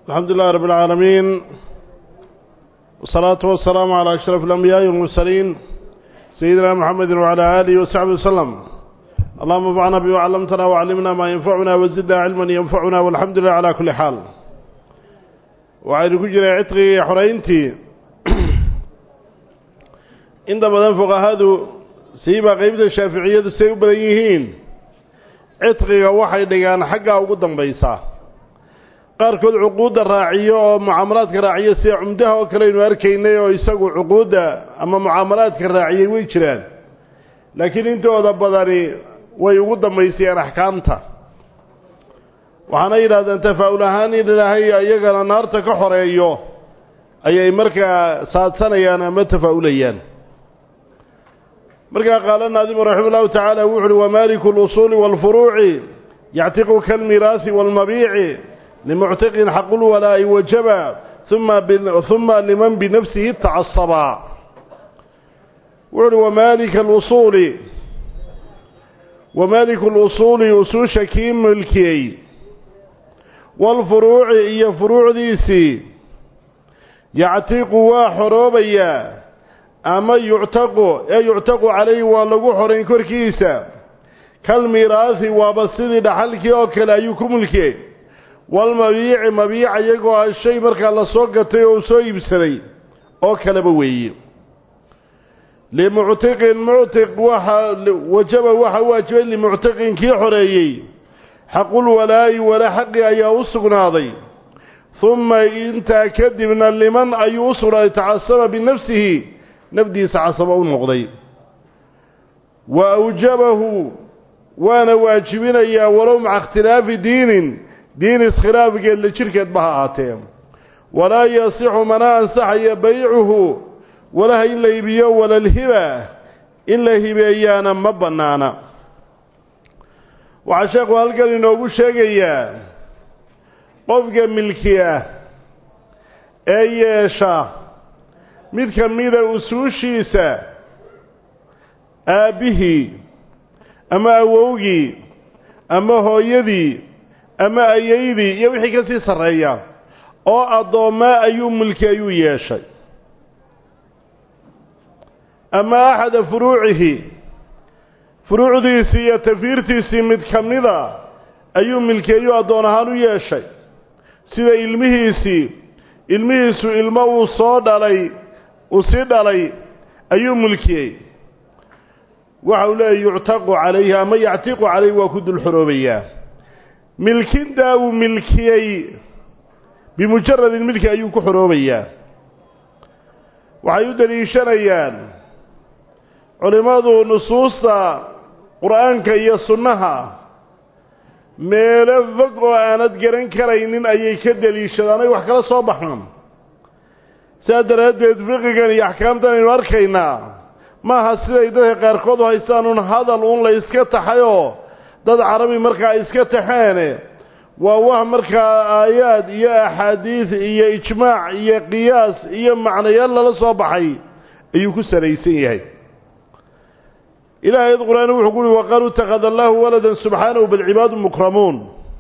الحمد لله رب العالمين والصلاة والسلام على أشرف الأنبياء والمرسلين سيدنا محمد وعلى آله وصحبه وسلم اللهم انفعنا بما علمتنا وعلمنا ما ينفعنا وزدنا علما ينفعنا والحمد لله على كل حال وعين كجرى عتقي حرينتي inta badan fuqahadu siiba qeybta shaaficiyadu say u badan yihiin cidqiga waxay dhigaan xaggaa ugu dambaysaa qaarkood cuquudda raaciyo oo mucaamalaadka raaciyo sida cumdaha oo kale aynu arkaynay oo isagu cuquudda ama mucaamalaadka raaciyey way jiraan laakiin intooda badani way ugu dambaysayaan axkaamta waxaana yidhahdeen tafaa'ul ahaan in ilaahay iyagana naarta ka xoreeyo ayay markaa saadsanayaan ama tafaa'ulayaan markaa qaala naadimu raxima ullahu tacaala wuxu uhi wamaaliku اlusuuli wاlfuruuci yactiqu kalmiraasi wاlmabiici limuctiqin xaqulwalaa'i wajaba uma liman binafsihi tacasaba wuxu uhi wamaalika alusuuli wamaaliku lusuuli usuusha kii milkiyey waalfuruuci iyo furuucdiisii yactiqu waa xoroobayaa ama yuctaqu ee yuctaqu calayhi waa lagu xorayn korkiisa kalmiraasi waaba sidii dhaxalkii oo kale ayuu ku mulkiyey walmabiici mabiica iyagoo ah shay markaa la soo gatay oo soo iibsaday oo kaleba weeye limuctiqin muctiq waxa wajaba waxa waajibay limuctiqin kii xoreeyey xaqulwalaa'i wala xaqi ayaa u sugnaaday humma intaa kadibna liman ayuu u sugnaaday tacasaba binafsihi nafdiisa casaba u noqday wa awjabahu waana waajibinayaa walow maca ikhtilaafi diinin diin iskhilaafgeed la jirhkeedba ha ahaatee walaa yasixu mana ansaxaya baycuhu walaha in la iibiyo walalhiba in la hibeeyaana ma bannaana waxaa sheekhu halkan inoogu sheegayaa qofka milki ah ee yeesha mid ka mida usuushiisa aabbihii ama awowgii ama hooyadii ama ayaydii iyo wixii ka sii sarreeya oo addoommaa ayuu mulki ayuu yeeshay ama axada furuucihi furuucdiisii iyo tafiirtiisii mid ka mida ayuu milkeeyuu addoon ahaan u yeeshay sida ilmihiisii ilmihiisu ilmo uu soo dhalay uu sii dhalay ayuu mulkiyey waxa uu leeyahy yuctaqu calayhi ama yactiqu calayhi waa ku dul xoroobayaa milkintaa uu milkiyey bimujaradin milki ayuu ku xoroobayaa waxay u deliishanayaan culimmadu nusuusta qur-aanka iyo sunnaha meelo fog oo aanad garan karaynin ayay ka deliishadaan ay wax kala soo baxaan sidaa daraaddeed fiqigan iyo axkaamtan aynu arkaynaa maaha siday dadka qaarkood u haystaan un hadal uun la iska taxayoo dad carabi markaa ay iska taxeene waa wax markaa aayaad iyo axaadiid iyo ijmaac iyo qiyaas iyo macnayaal lala soo baxay ayuu ku salaysan yahay ilahay ad qur-aan wuxuu ku uhi waqaaluu ittakhada allaahu waladan subxaanahu balcibaadu mukramuun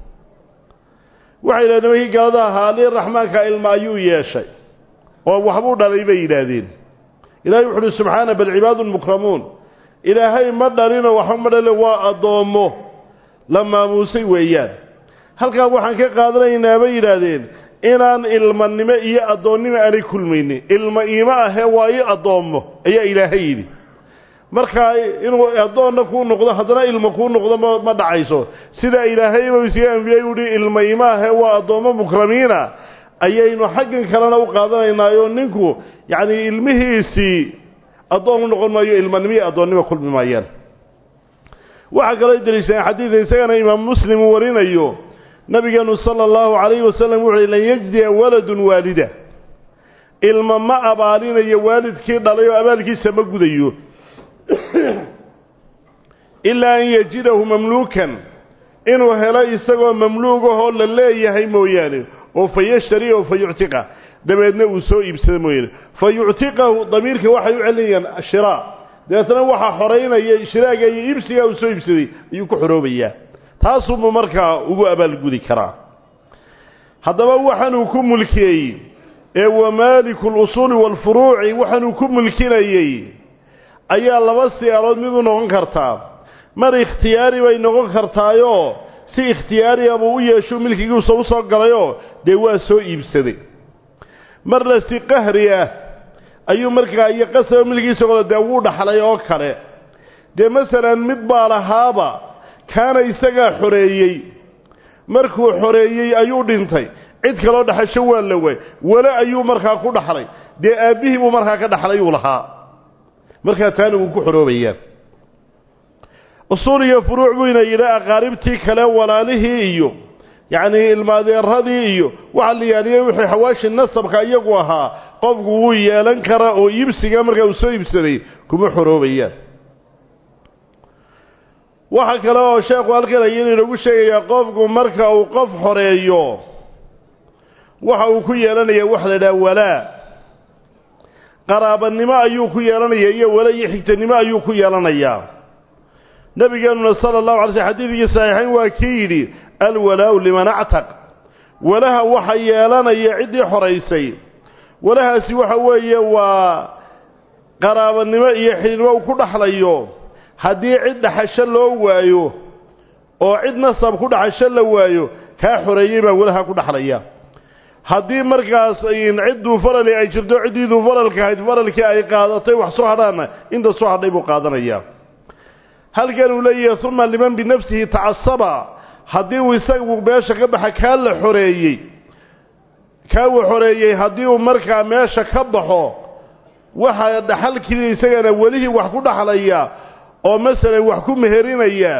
waxay yidhahdeen nimankii gaalada ahaa ali raxmaanka ilma ayuu yeeshay oo waxbuu dhalay bay yidhaahdeen ilahay wuxu uhi subxaana bal cibaadun mukramuun ilaahay ma dhalinoo waxba ma dhalin waa addoommo la maamuusay weeyaan halkaa waxaan ka qaadanaynaa bay yidhaahdeen inaan ilmanimo iyo addoonnimo aanay kulmaynin ilma iimo ahee waa ii addoommo ayaa ilaahay yidhi markaa inuu addoonna kuu noqdo haddana ilmo kuu noqdo ma ma dhacayso sidaa ilaahayba isaga anbiyay uhi ilma iimo ahee waa addoommo mukramiina ayaynu xaggan kalena u qaadanaynaayo ninku yacni ilmihiisii addoon u noqon maayo ilmanimo iyo addoonnimo kulmi maayaan waxaa kaloo deliishadeen xadiida isagana imaam muslim uu warinayo nabigeenu sala allahu calayhi wasalam wuxu uhi lan yajdiya waladun waalida ilma ma abaalinayo waalidkii dhalay oo abaalkiisa ma gudayo ilaa an yajidahu mamluukan inuu helo isagoo mamluugahoo la leeyahay mooyaane oo fa yashtari oo fa yuctiqa dabeedna uu soo iibsado mooyaane fa yuctiqahu damiirka waxay u celinayaan shiraa dabeetna waxaa xoraynaya shiraaga iyo iibsigaa uu soo iibsaday ayuu ku xoroobayaa taasuunbuu markaa ugu abaalgudi karaa haddaba waxaanuu ku mulkiyey ee wa maaliku lusuuli waalfuruuci waxaanuu ku mulkinayey ayaa laba siyaalood mid u noqon kartaa mar ikhtiyaari bay noqon kartaayoo si ikhtiyaariya buu u yeesho milkigiisa u soo galayoo dee waa soo iibsaday marna si qahri ah ayuu markaa iyo qasaba milkigiisa qolo dee wuu dhaxlay oo kale dee masalan mid baa lahaaba kaana isagaa xoreeyey markuu xoreeyey ayuu dhintay cid kaloo dhaxasho waa la waay wale ayuu markaa ku dhaxlay dee aabbihii buu markaa ka dhaxlay uu lahaa markaa taana wuu ku xoroobayaan usuul iyo furuuc buyna yidhi aqaaribtii kale walaalihii iyo yacnii ilmaadeeradii iyo waxa la yaaliyey wixii xawaashi nasabka iyagu ahaa qofku wuu yeelan karaa oo iibsiga markaa uu soo iibsaday kuma xoroobayaan waxa kale oo sheekhu halkan ayanu inagu sheegayaa qofku marka uu qof xoreeyo waxa uu ku yeelanayaa waxa la idhaha walaa qaraabanimo ayuu ku yeelanayaa iyo wala iyo xigtanimo ayuu ku yeelanayaa nabigeenuna sala allahu alay slm xadiidkii saxiixayn waa kii yidhi alwalaau liman actaq walaha waxa yeelanaya ciddii xoraysay walahaasi waxa weeye waa qaraabanimo iyo xidhiidnimo uu ku dhaxlayo haddii cid dhaxasho loo waayo oo cid nasab ku dhaxasho la waayo kaa xoreeyey baa walaha ku dhaxlaya haddii markaas cidduu farali ay jirto ciddiiduu faralka ahayd faralkii ay qaadatay wax soo hadhaana inta soo hadhay buu qaadanayaa halkan uu leeyahay uma liman binafsihi tacasaba haddii uu isagu meesha ka baxa kaa la xoreeyey kaa uu xoreeyey haddii uu markaa meesha ka baxo waxaa dhaxalkii isagana welihii wax ku dhaxlaya oo masalan wax ku meherinaya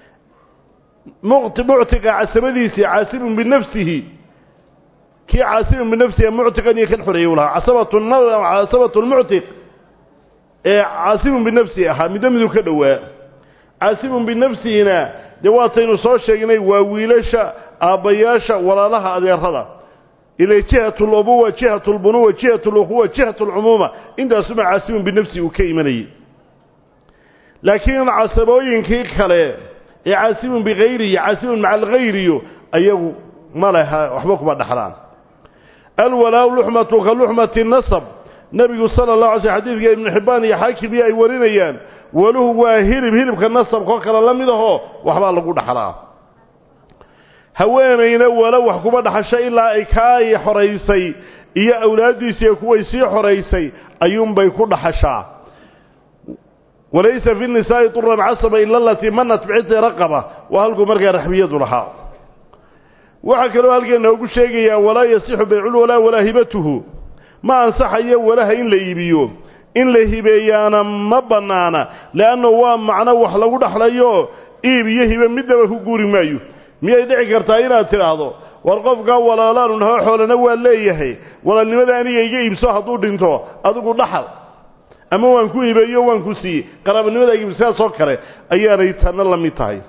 muctiqa casabadiisii caasibun binafsihi kii caasibun binafsihi muctiqan iyo kan xoreeyey u lahaa casabatu casabatu lmuctiq ee caasibun binafsihi ahaa middo miduu ka dhowaa caasibun binafsihina dee waataynu soo sheegnay waa wiilasha aabbayaasha walaalaha adeerada ila jihat lubuwa jihat lbunuwa jihat luquwa jihat lcumuuma intaasuma caasibun binafsihi uu ka imanayay laakiin casabooyinkii kale ee caasibun bikayrihi caasibun maca alkhayriyo ayagu ma leha waxba kuma dhaxlaan alwalaau luxmatu ka luxmati nasab nebigu sala allahu alay sl xadiidka ibnu xibbaan iyo xaakimiyo ay warinayaan waluhu waa hilib hilibka nasabkao kale la mid ahoo waxbaa lagu dhaxlaa haweenayna wala wax kuma dhaxasho ilaa ay kaay xoraysay iyo awlaaddiisiiyo kuway sii xoraysay ayuunbay ku dhaxashaa walaysa fi nisaa'i turan casaba ila alatii manat biciti raqaba waa halkuu markaa raxbiyadu lahaa waxaa kaloo halkeen noogu sheegayaa walaa yasixu bayculwalaa walaa hibatuhu ma ansaxayo walaha in la iibiyo in la hibeeyaana ma bannaana le'anna waa macno wax lagu dhaxlayo iib iyo hibe midnaba ku guuri maayo miyay dhici kartaa inaad tidhaahdo war qofkaa walaalaanu naho xoolana waa leeyahay walaalnimada aniga iga iibso hadduu dhinto adigu dhaxal ama waan ku hibeeyo waan ku siiyey qaraabanimada iibsaasoo kale ayaanay tanna la mid tahay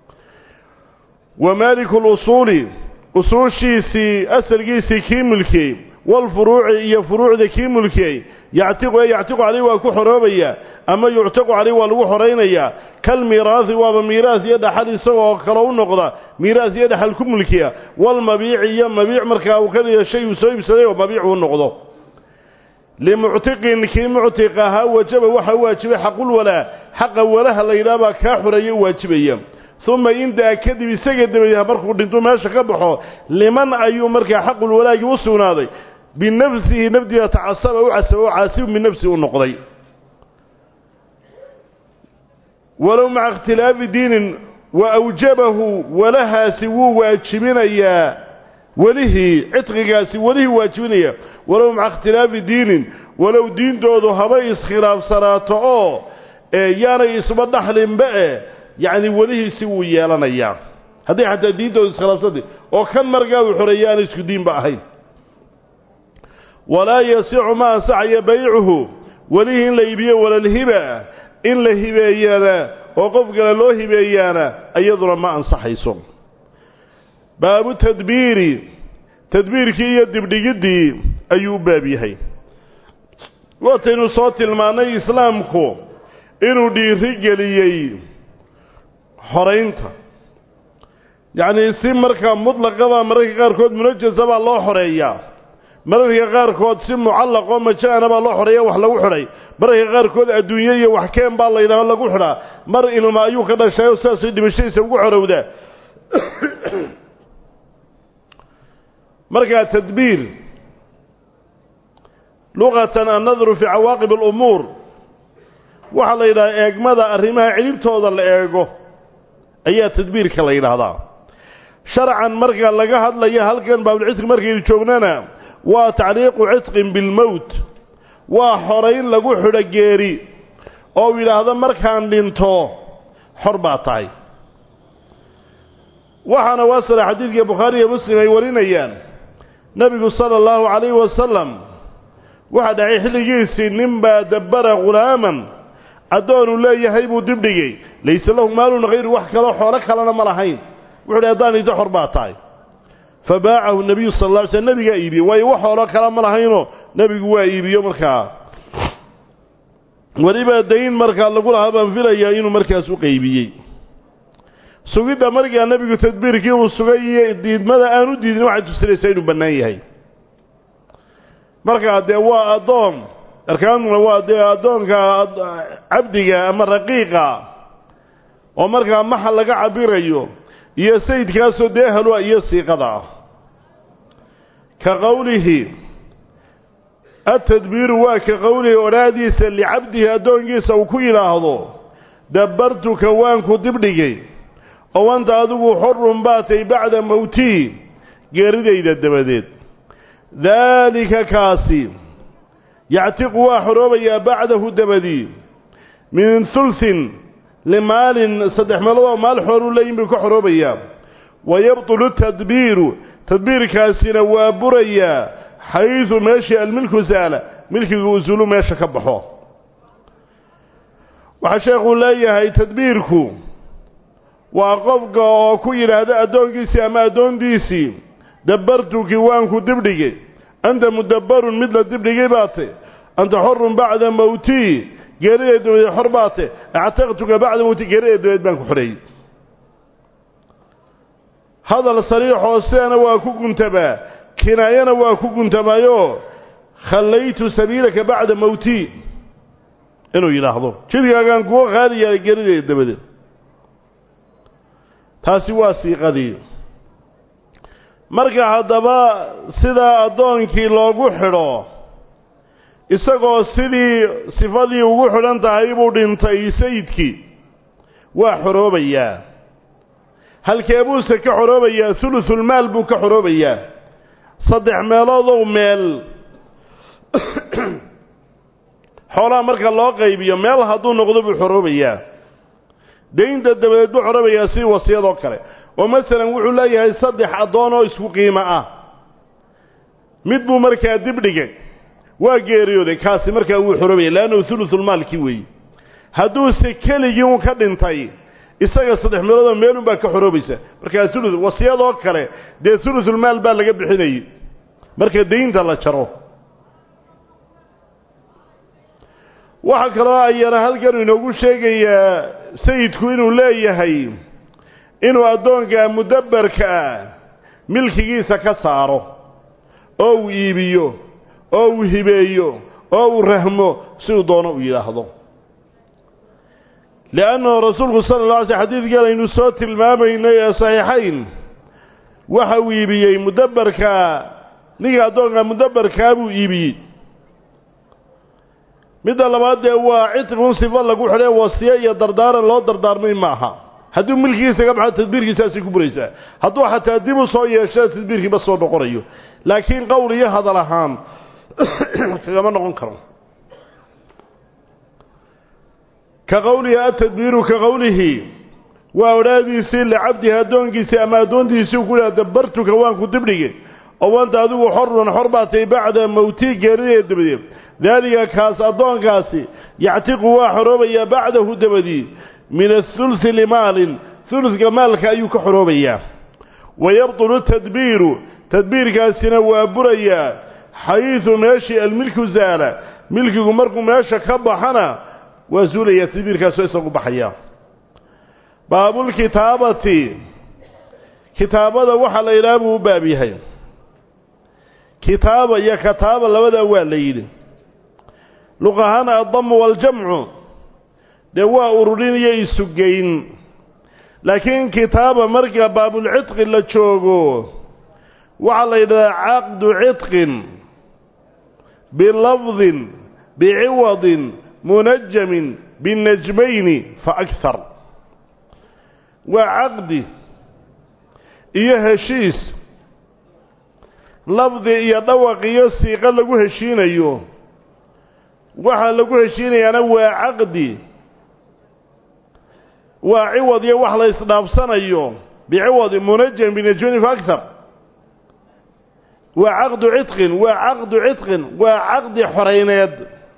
wa maaliku lusuuli usuushiisii asalkiisii kii mulkiyey walfuruuci iyo furuucda kii mulkiyey yactiqu ee yactiqu caleyh waa ku xoroobaya ama yuctaqu caleyh waa lagu xoraynayaa kalmiiraahi waaba miiraas iyo dhaxal isagoo kale u noqda miiraas iyo dhaxal ku mulkiya walmabiici iyo mabiic markaa uu ka dhiga shay uu soo iibsaday oo mabiic uu noqdo limuctiqin kii muctiq ahaa wajaba waxaa waajibay xaqulwalaa xaqa walaha la yidhaha baa kaa xoreeya waajibaya uma intaa kadib isaga dabadeed markuu dhintuu meesha ka baxo liman ayuu markaa xaqulwalaagii u sugnaaday binafsihi nafdiisa tacasaba u casaba oo caasibun binafsihi u noqday walow maca ikhtilaafi diinin wa awjabahu walahaasi wuu waajibinayaa welihii cidqigaasi welihii waajibinaya walow maca ikhtilaafi diinin walow diintoodu habay iskhilaafsanaato oo yaanay isba dhaxlinba e yacni welihiisi wuu yeelanayaa hadday xataa diintoodu iskhilaafsantay oo kan markaa uu xoreeyay aan isku diinba ahayn walaa yasicu ma ansaxaya baycuhu welihii in la iibiyo walalhiba in la hibeeyana oo qof kale loo hibeeyaana iyaduna ma ansaxayso baabu tadbiiri tadbiirkii iyo dibdhigiddii ayuu u baab yahay waataynu soo tilmaannay islaamku inuu dhiiri geliyey xoraynta yacnii si markaa mutlaqaba mararka qaarkood munajasa baa loo xoreeyaa mararka qaarkood si mucallaqoo maja-ana baa loo xoreeya wax lagu xidhay mararka qaarkood adduunye iyo wax keen baa laydhaha lagu xidhaa mar ilma ayuu ka dhashayoo sidaasay dhimashadiisa ugu xorowdaa markaa tadbiir luqatan annadru fii cawaaqib alumuur waxaa la yidhahaa eegmada arrimaha cilibtooda la eego ayaa tadbiirka la yidhaahdaa sharcan marka laga hadlaya halkan baabulcidqi markaynu joognana waa tacliiqu cidqin bilmowt waa xorayn lagu xidho geeri oo u yidhaahdo markaan dhinto xor baa tahay waxaana waasala xadiidka bukhaari iyo muslim ay warinayaan nebigu sala allahu calayhi wasalam waxaa dhacay xilligiisii ninbaa dabbara khulaaman addoonuu leeyahay buu dibdhigay layse lahu maalun hayru wax kaloo xoolo kalena ma lahayn wuxu uhi haddaan iddo xor baa tahay fa baacahu nebiyu sala alla alay slm nebigaa iibiyey waayo wax xoolo kale ma lahaynoo nebigu waa iibiyo markaa weliba dayn markaa lagu lahaa baan filayaa inuu markaas u qaybiyey sugidda markaa nebigu tadbiirkii uu sugay iyo diidmada aan u diidin waxay tusinaysaa inuu bannaan yahay markaa dee waa addoon arkaantuna waa dee addoonka cabdiga ama raqiiqa oo markaa maxal laga cabirayo iyo sayidkaasoo dee halwa iyo siiqada ah ka qowlihi atadbiiru waa ka qowlihi odhaadiisa licabdihi addoonkiisa uu ku yidhaahdo dabbartuka waanku dibdhigay oo anta adigu xorun baatay bacda mowtii geeridayda dabadeed daalika kaasi yactiqu waa xoroobayaa bacdahu dabadii min hulsin limaalin saddex meeloodoo maal xooruu leeyin buu ka xoroobayaa wa yabtulu tadbiiru tadbiirkaasina waa burayaa xaydu meeshii almilku saala milkiga usulu meesha ka baxo waxaa sheekhuu leeyahay tadbiirku waa qofka oo ku yidhaahda addoonkiisii ama addoontiisii dabbartuki waanku dibdhigay anta mudabbarun mid la dibdhigay baate anta xorun bacda mowtii geeriday dabadeed xor baate actaqtuka bacda mowtii geeriday dabadeed baan ku xoreeyey hadal sariixoo sidana waa ku guntabaa kinaayana waa ku guntamayoo khallaytu sabiilaka bacda mowtii inuu yidhaahdo jidkaagaan kuwa qaali yaalay geerideeda dabadeed taasi waa siiqadii marka haddaba sidaa addoonkii loogu xidho isagoo sidii sifadii ugu xidhan tahay buu dhintay sayidkii waa xoroobayaa halkee buuse ka xoroobayaa hulusulmaal buu ka xoroobayaa saddex meeloodow meel xoolaha marka loo qaybiyo meel hadduu noqdo buu xoroobayaa daynta dabadeed buu xoroobayaa sidii wasiyadoo kale oo masalan wuxuu leeyahay saddex addoon oo isku qiimo ah mid buu markaa dibdhigay waa geeriyooday kaasi markaa wuu xoroobaya leannahu hulusulmaalkii weeye hadduuse keligii un ka dhintay isaga saddex meeloodoo meelun baa ka xoroobaysa markaa hulu wasiyadoo kale dee hulusulmaal baa laga bixinayay marka daynta la jaro waxaa kaloo ayana halkan inoogu sheegayaa sayidku inuu leeyahay inuu addoonka mudabbarka ah milkigiisa ka saaro oo uu iibiyo oo uu hibeeyo oo uu rahmo siduu doono uu yidhaahdo liannahu rasuulku sala alla alay sl xadiidkan aynu soo tilmaamaynay ee saxiixayn waxa uu iibiyey mudabbarka ninka addoonka mudabbarkaa buu iibiyey midda labaad dee waa cidqun sifo lagu xidhay wasiye iyo dardaaran loo dardaarmay maaha hadduu milkigiisa ka baxo tadbiirkiisaasay ku buraysaa hadduu xataa dib u soo yeesho tadbiirkiiba soo noqonayo laakiin qowl iyo hadal ahaan kagama noqon karo ka qowlihi atadbiiru ka qowlihi waa odhaadiisii licabdihi addoonkiisii ama addoontiisii ku dhaha dabbartuka waan ku dibdhigay oo wanta adigu xorun xor baatay bacda mowtii geerideed dabadeed daalika kaas addoonkaasi yactiqu waa xoroobayaa bacdahu dabadii min athulthi limaalin huludka maalka ayuu ka xoroobayaa wa yabtulu tadbiiru tadbiirkaasina waa burayaa xayiidu meeshii almilku zaala milkigu markuu meesha ka baxana waa suulayaa tadbiirkaasoo isagu baxaya baabulkitaabati kitaabada waxaa la yidhaha buu u baab yahay kitaaba iyo kataaba labadaa waa la yidhi luq ahaan addamu waaljamcu dee waa ururin iyo isugeyn laakiin kitaaba marka baabulcidqi la joogo waxaa la yidhahdaa caqdu cidqin bilafdin biciwadin munajamin binajmayni fa akhar waa caqdi iyo heshiis lafdi iyo dhawaq iyo siiqo lagu heshiinayo waxaa lagu heshiinayaana waa caqdi waa ciwad iyo wax la isdhaafsanayo biciwadi munajam binajmani fa akhar waa caqdu cidqin waa caqdu cidqin waa caqdi xorayneed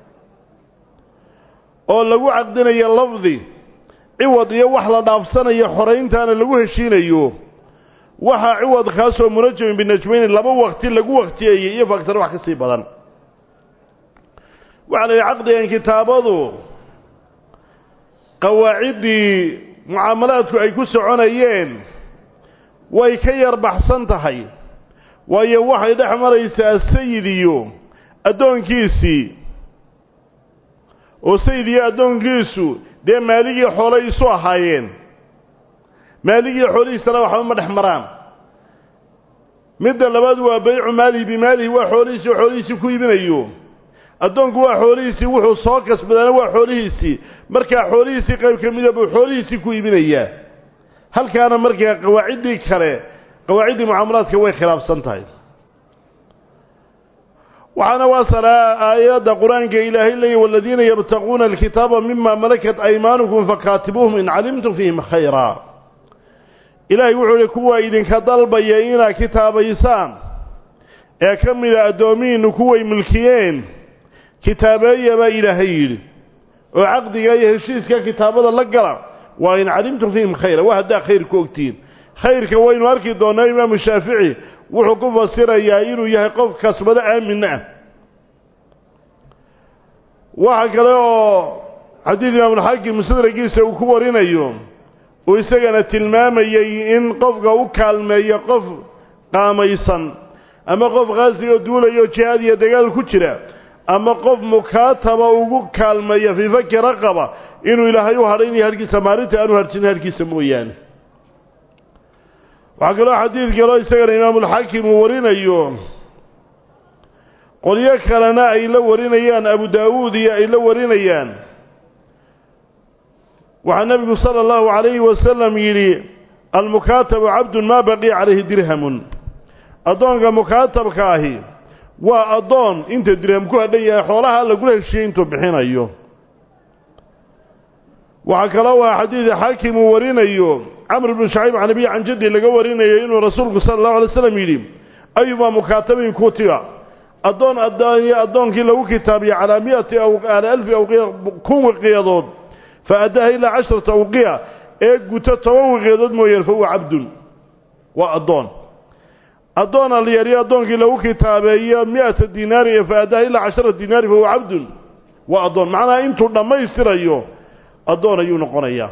oo lagu caqdinayo lafdi ciwad iyo wax la dhaafsanayo xorayntaana lagu heshiinayo waxaa ciwad kaasoo munajamin binajmayni laba waqti lagu waqtiyeeyey iyo faktar wax ka sii badan waxaa la yidhi caqdigan kitaabadu qawaaciddii mucaamalaadku ay ku soconayeen way ka yar baxsan tahay waayo waxay dhex maraysaa sayid iyo addoonkiisii oo sayid iyo addoonkiisu dee maaligii xoolay isu ahaayeen maaligii xoolihiisana waxba ma dhex maraan midda labaad waa baycu maalihi bimaalihi waa xoolihiisii oo xoolihiisii ku iibinayo addoonku waa xoolihiisii wuxuu soo kasbadaana waa xoolihiisii markaa xoolihiisii qayb ka mida buu xoolihiisii ku iibinayaa halkaana markaa qawaaciddii kale qawaaciddii mucaamalaadka way khilaafsan tahay waxaana waasanaa aayadda qur-aanka ilaahay leeya waladiina yabtaquuna alkitaaba mima malakat aymaanukum fakaatibuuhum in calimtum fiihim khayraa ilaahay wuxuu ihi kuwa idinka dalbaya inaad kitaabaysaan ee ka mida addoomihiinnu kuway milkiyeen kitaabeeya baa ilaahay yidhi oo caqdiga iyo heshiiska kitaabada la gala waa in calimtum fiihim khayra waa haddaa khayr ku ogtihiin khayrka waynu arki doonnaa imaamu shaafici wuxuu ku fasirayaa inuu yahay qof kasbado aaminna ah waxa kale oo xadiid imaamulxaakim musadragiisa uu ku warinayo uu isagana tilmaamayey in qofka u kaalmeeyo qof qaamaysan ama qof qaasigo duulayo jihaad iyo dagaal ku jira ama qof mukaataba ugu kaalmeeya fii faki raqaba inuu ilaahay u hadhaynayo harhkiisa maalinta aanu harjinin harhkiisa mooyaane waxaa kaloo xadiid kaloo isagana imaamulxaakim uu warinayo qolyo kalena ay la warinayaan abu daawuud iyo ay la warinayaan waxaa nebigu sala allahu calayhi wasalam yidhi almukaatabu cabdun maa baqiya calayhi dirhamun addoonka mukaatabka ahi waa addoon inta dirham ku hadhan yahay xoolaha lagula heshiiyey intuu bixinayo waxaa kaloo waa xadiid xaakim uu warinayo camr bnu shacayb can abiy can jaddi laga warinayo inuu rasuulku sala allahu alay slam yidhi ayumaa mukaatabin kutiba addoon addoonyo addoonkii lagu kitaabiyo calaa miati calaa alfi awqiya kun wiqiyadood fa addaaha ilaa casharata awqiya ee guto toban wiqiyadood mooyaan fa huwa cabdun waa addoon addoon alyariyo addoonkii lagu kitaabeeyo mi-ata dinaari fa addaaha ilaa casharata dinaari fa huwa cabdun waa addoon macnaha intuu dhammaystirayo addoon ayuu noqonayaa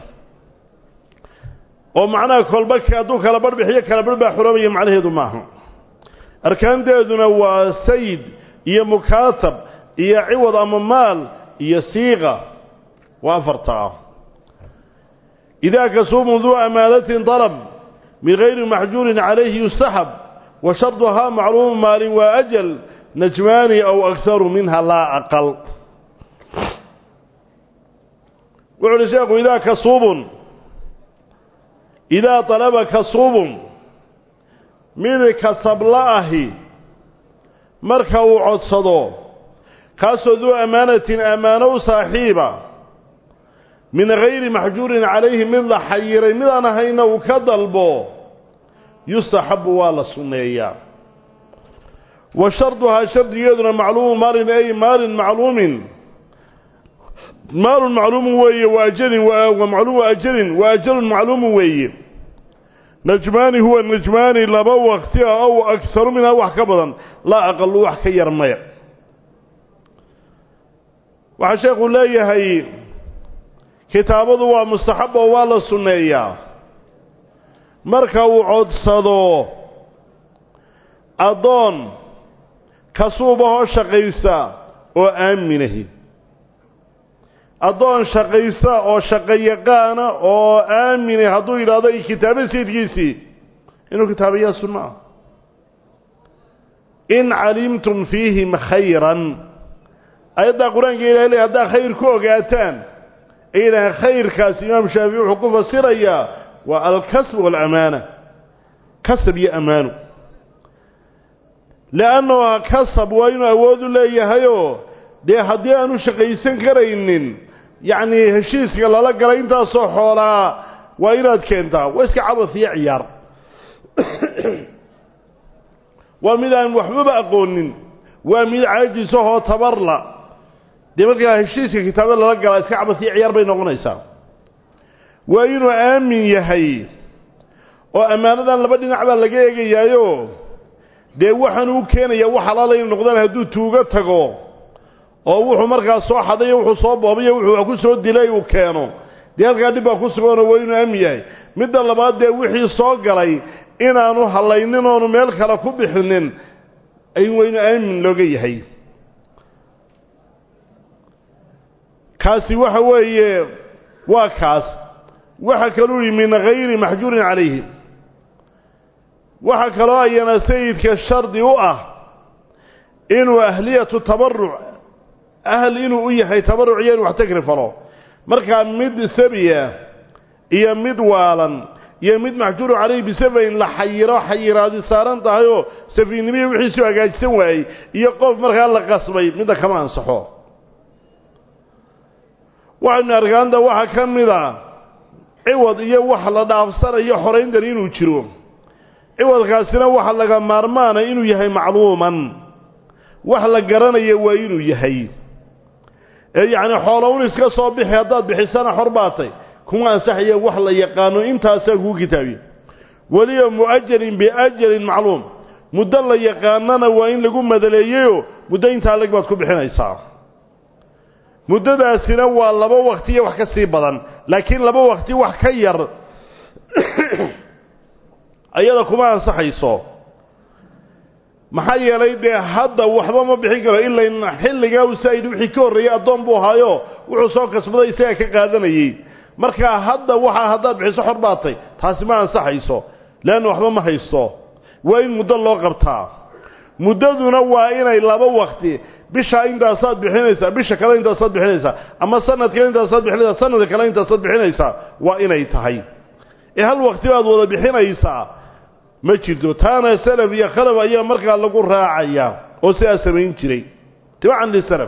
oo macnaha kolba hadduu kala barh bixiyo kala barh baa xoroobaya macnaheedu maaha arkaanteeduna waa sayid iyo mukaatab iyo ciwad ama maal iyo siiqa waa afartaa idaa kasuumu duu amaanatin dalab min gayri maxjuurin calayhi yustaxab wa sharduhaa macluumu maalin waa ajal najmaani aw akharu minha laa aqal wuxu uhi sheekhu idaa kasuubun idaa dalaba kasuubun mid kasabla ahi marka uu codsado kaasoo duu ammaanatin ammaano u saaxiiba min gayri maxjuurin calayhi mid la xayiray midaan ahayna uu ka dalbo yustaxabu waa la sunneeyaa wa sharduhaa shardigeeduna macluumu maalin ay maalin macluumin maalun macluumun weeye wa ajalin wa macluumu ajalin wa ajalun macluumun weeye najmaani huwa najmaani laba wakti ah ow agharu minhaa wax ka badan laa aqalu wax ka yar maya waxaa sheekhu leeyahay kitaabadu waa mustaxab oo waa la sunneeyaa marka uu codsado addoon kasuubahoo shaqaysa oo aaminahi addoon shaqaysa oo shaqayaqaana oo aaminay hadduu yidhaahdo i kitaabo sayidkiisii inuu kitaabayaa sunno ah in calimtum fiihim khayran ayaddaa qur-aanka ilahay ley haddaa khayr ku ogaataan ay yidhaaheen khayrkaas imaam shaafici wuxuu ku fasirayaa waa alkasb waalamaana kasab iyo ammaano leannahu kasab waa inuu awood u leeyahayoo dee haddii aanu shaqaysan karaynin yacnii heshiiska lala galay intaasoo xoolaa waa inaad keentaa waa iska cabas iyo ciyaar waa mid aan waxbaba aqoonin waa mid caajisahoo tabarla dee markaa heshiiska kitaabada lala galaa iska cabas iyo ciyaar bay noqonaysaa waa inuu aamin yahay oo ammaanadan laba dhinac baa laga eegayaayo dee waxaanu u keenaya wax halaala inu noqdaan hadduu tuugo tago oo wuxuu markaa soo xadayo wuxuu soo boobayo wuxuu wax ku soo dilay uu keeno dee halkaa dhib baa ku suganoo waa inuu aamin yahay midda labaad dee wixii soo galay inaanu hallaynin oonu meel kale ku bixinin ay waa inuu aamin looga yahay kaasi waxa weeye waa kaas waxa kaluu yihi min hayri maxjuurin calayhi waxaa kaloo ayana sayidka shardi u ah inuu ahliyatu tabaruc ahl inuu u yahay tabaruc iyo inu wax tagri falo markaa mid sabiya iyo mid waalan iyo mid maxjuuru calayhi bisafayn la xayiro xayiraadi saaran tahayoo safiinnimihi wixiisuu hagaajisan waayey iyo qof markaa la qasbay midda kama ansaxo waxaynu arkaanta waxaa ka mid a ciwad iyo wax la dhaafsanayo xorayntan inuu jiro ciwadkaasina waxa laga maarmaana inuu yahay macluuman wax la garanaya waa inuu yahay ee yacni xoolown iska soo bixi haddaad bixisana xor baatay kuma ansaxaya wax la yaqaano intaasaa kuu kitaabiye weliba mu'ajalin biajalin macluum muddo la yaqaanana waa in lagu madaleeyeyoo muddo intaa leg baad ku bixinaysaa muddadaasina waa laba wakti iyo wax ka sii badan laakiin laba wakti wax ka yar ayada kuma ansaxayso maxaa yeelay dee hadda waxba ma bixin karo ilain xilligaa usaa'id wixii ka horreeyey addoon buu ahaayo wuxuu soo kasbaday isagaa ka qaadanayey markaa hadda waxaa haddaad bixiso xor baatay taasi ma ansaxayso leanna waxba ma haysto waa in muddo loo qabtaa muddaduna waa inay laba wakti bishaa intaasaad bixinaysaa bisha kale intaasaad bixinaysaa ama sanad kale intaasaad bixinaysaa sanadka kale intaasaad bixinaysaa waa inay tahay ee hal wakti baad wada bixinaysaa ma jirto taana salaf iyo khalaf ayaa markaa lagu raacaya oo sidaa samayn jiray tibacan lisalaf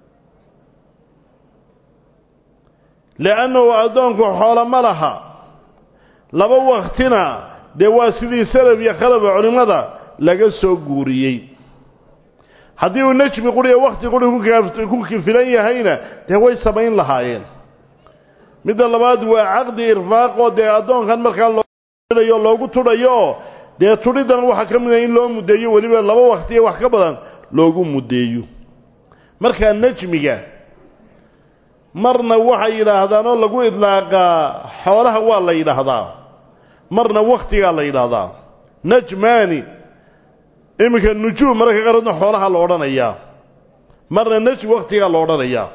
liannahu addoonku xoolo ma laha laba waktina dee waa sidii salaf iyo khalafa culimmada laga soo guuriyey haddii uu nejmi quriya wakti quri ku filan yahayna dee way samayn lahaayeen midda labaad waa caqdi irfaaqoo dee addoonkan markaa looayo loogu tudhayo dee tudhidan waxaa ka mid a in loo muddeeyo weliba laba waktiya wax ka badan loogu muddeeyo markaa nejmiga marna waxay yidhaahdaan oo lagu idlaaqaa xoolaha waa la yidhaahdaa marna waktigaa la yidhaahdaa najmaani iminka nujuum mararka qaarkoodna xoolaha la odhanayaa marna najm waktigaa la odhanayaa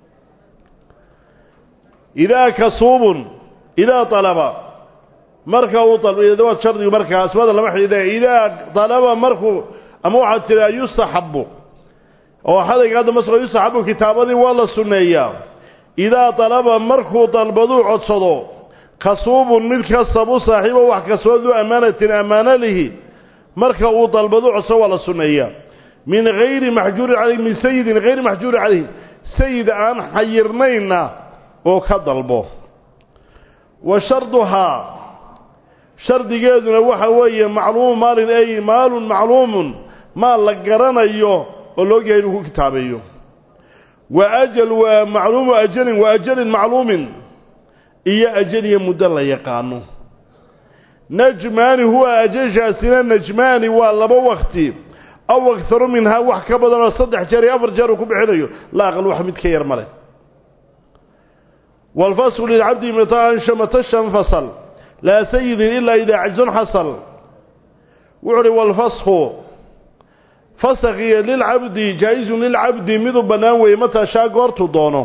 idaa kasuubun idaa alaba marka uu waad shardigu markaa asmaada lama xidhiidha idaa dalaba markuu ama waxaad tiraa yustaxabu oo xadayga hadda masqo yustaxabu kitaabadii waa la sunneeyaa idaa dalaba markuu dalbaduu codsado kasuubun mid kasabu saaxiibo wax kasbadu ammaanatin ammaano lihi marka uu dalbadu codsado waa la sunneeyaa min hayri maxjuurin calayh min sayidin hayri maxjuurin calayhi sayid aan xayirnaynna oo ka dalbo wa sharduhaa shardigeeduna waxa weeye macluumu maalin ay maalun macluumun maal la garanayo oo loogyahay inuu ku kitaabeeyo wa ajal waa macluumu ajalin wa ajalin macluumin iyo ajal iyo muddo la yaqaano najmaani huwa ajashaasina najmaani waa laba wakti aw akharu minhaa wax ka badan oo saddex jeer iyo afar jeer uu ku bixinayo la aqal wax mid ka yar male waalfaslu lilcabdi mata anshamata shanfasal laa sayidin ilaa idaa cajsun xasal wuxu uhi walfasku fasakhiyo lilcabdi jaa-izun lilcabdi miduu bannaan weeye mataa shaa goortuu doono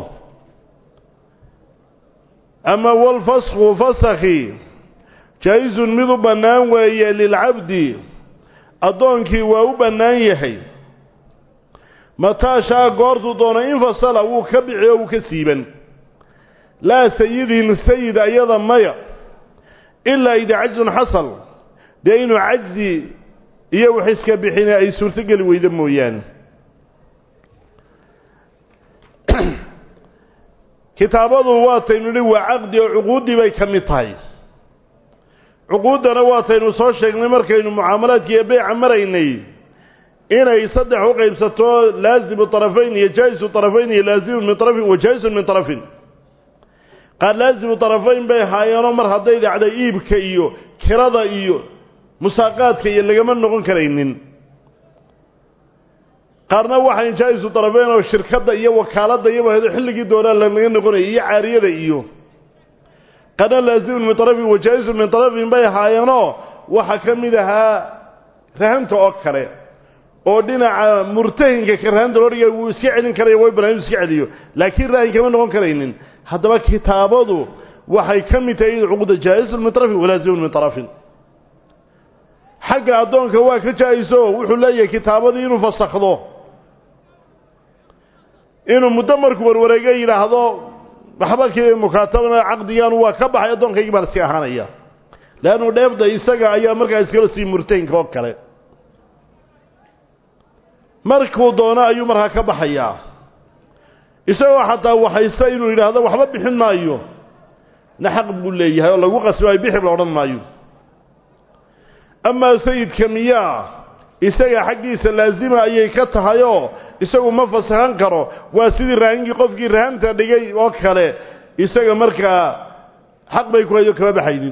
ama walfasku fasakhi jaa-izun miduu bannaan weeye lilcabdi addoonkii waa u bannaan yahay mataa shaa goortuu doono infasala wuu ka bici oo wuu ka siiban laa sayidin sayid ayada maya ilaa idaa cajzun xasal dee inuu cajzi iyo wax iska bixine ay suurtogeli weydo mooyaane kitaabadu waataynu nihi waa caqdi oo cuquuddii bay ka mid tahay cuquuddana waataynu soo sheegnay markaynu mucaamalaadki iyo beyca maraynay inay saddex u qaybsato laazimu طarafayn iyo jaa-isu طarafayn iyo laazimun min طarafin wa jaa-isun min طarafin qaar laazimu طarafayn bay haayeenoo mar hadday dhacday iibka iyo kirada iyo musaaqaadka iyo lagama noqon karaynin qaarna waxayn jaa-isu طarafeyn oo shirkadda iyo wakaaladda iyo wahdo xilligii doonaa lanaga noqonayay iyo caariyada iyo qaarna laazimun min طarafin wa jaa-isun min طarafin bay haayeenoo waxaa ka mid ahaa rahanta oo kale oo dhinaca murtahinka ka rahanta loo dhigay wuu iska celin karaya way banaan iska celiyo laakiin raahin kama noqon karaynin haddaba kitaabadu waxay ka mid tahay cuquda jaa-isun min طarafin walaazimun min طarafin xagga addoonka waa ka jaa-iso wuxuu leeyahay kitaabadii inuu fasakhdo inuu muddo markuu warwareega yidhaahdo waxba kii mukaatabana caqdigan waa ka baxay addoonkaygii baan iska ahaanaya leannu dheefda isaga ayaa markaa iskala sii murtahinka oo kale markuu doono ayuu markaa ka baxayaa isagoo xataa waxaysta inuu yidhaahdo waxba bixin maayo na xaq buu leeyahay oo lagu qasbaayo bixir la odhan maayo amaa sayidka miyaa isaga xaggiisa laasima ayay ka tahayoo isagu ma fasahan karo waa sidii raahingii qofkii rahanta dhigay oo kale isaga markaa xaq bay ku hayo kama baxaynin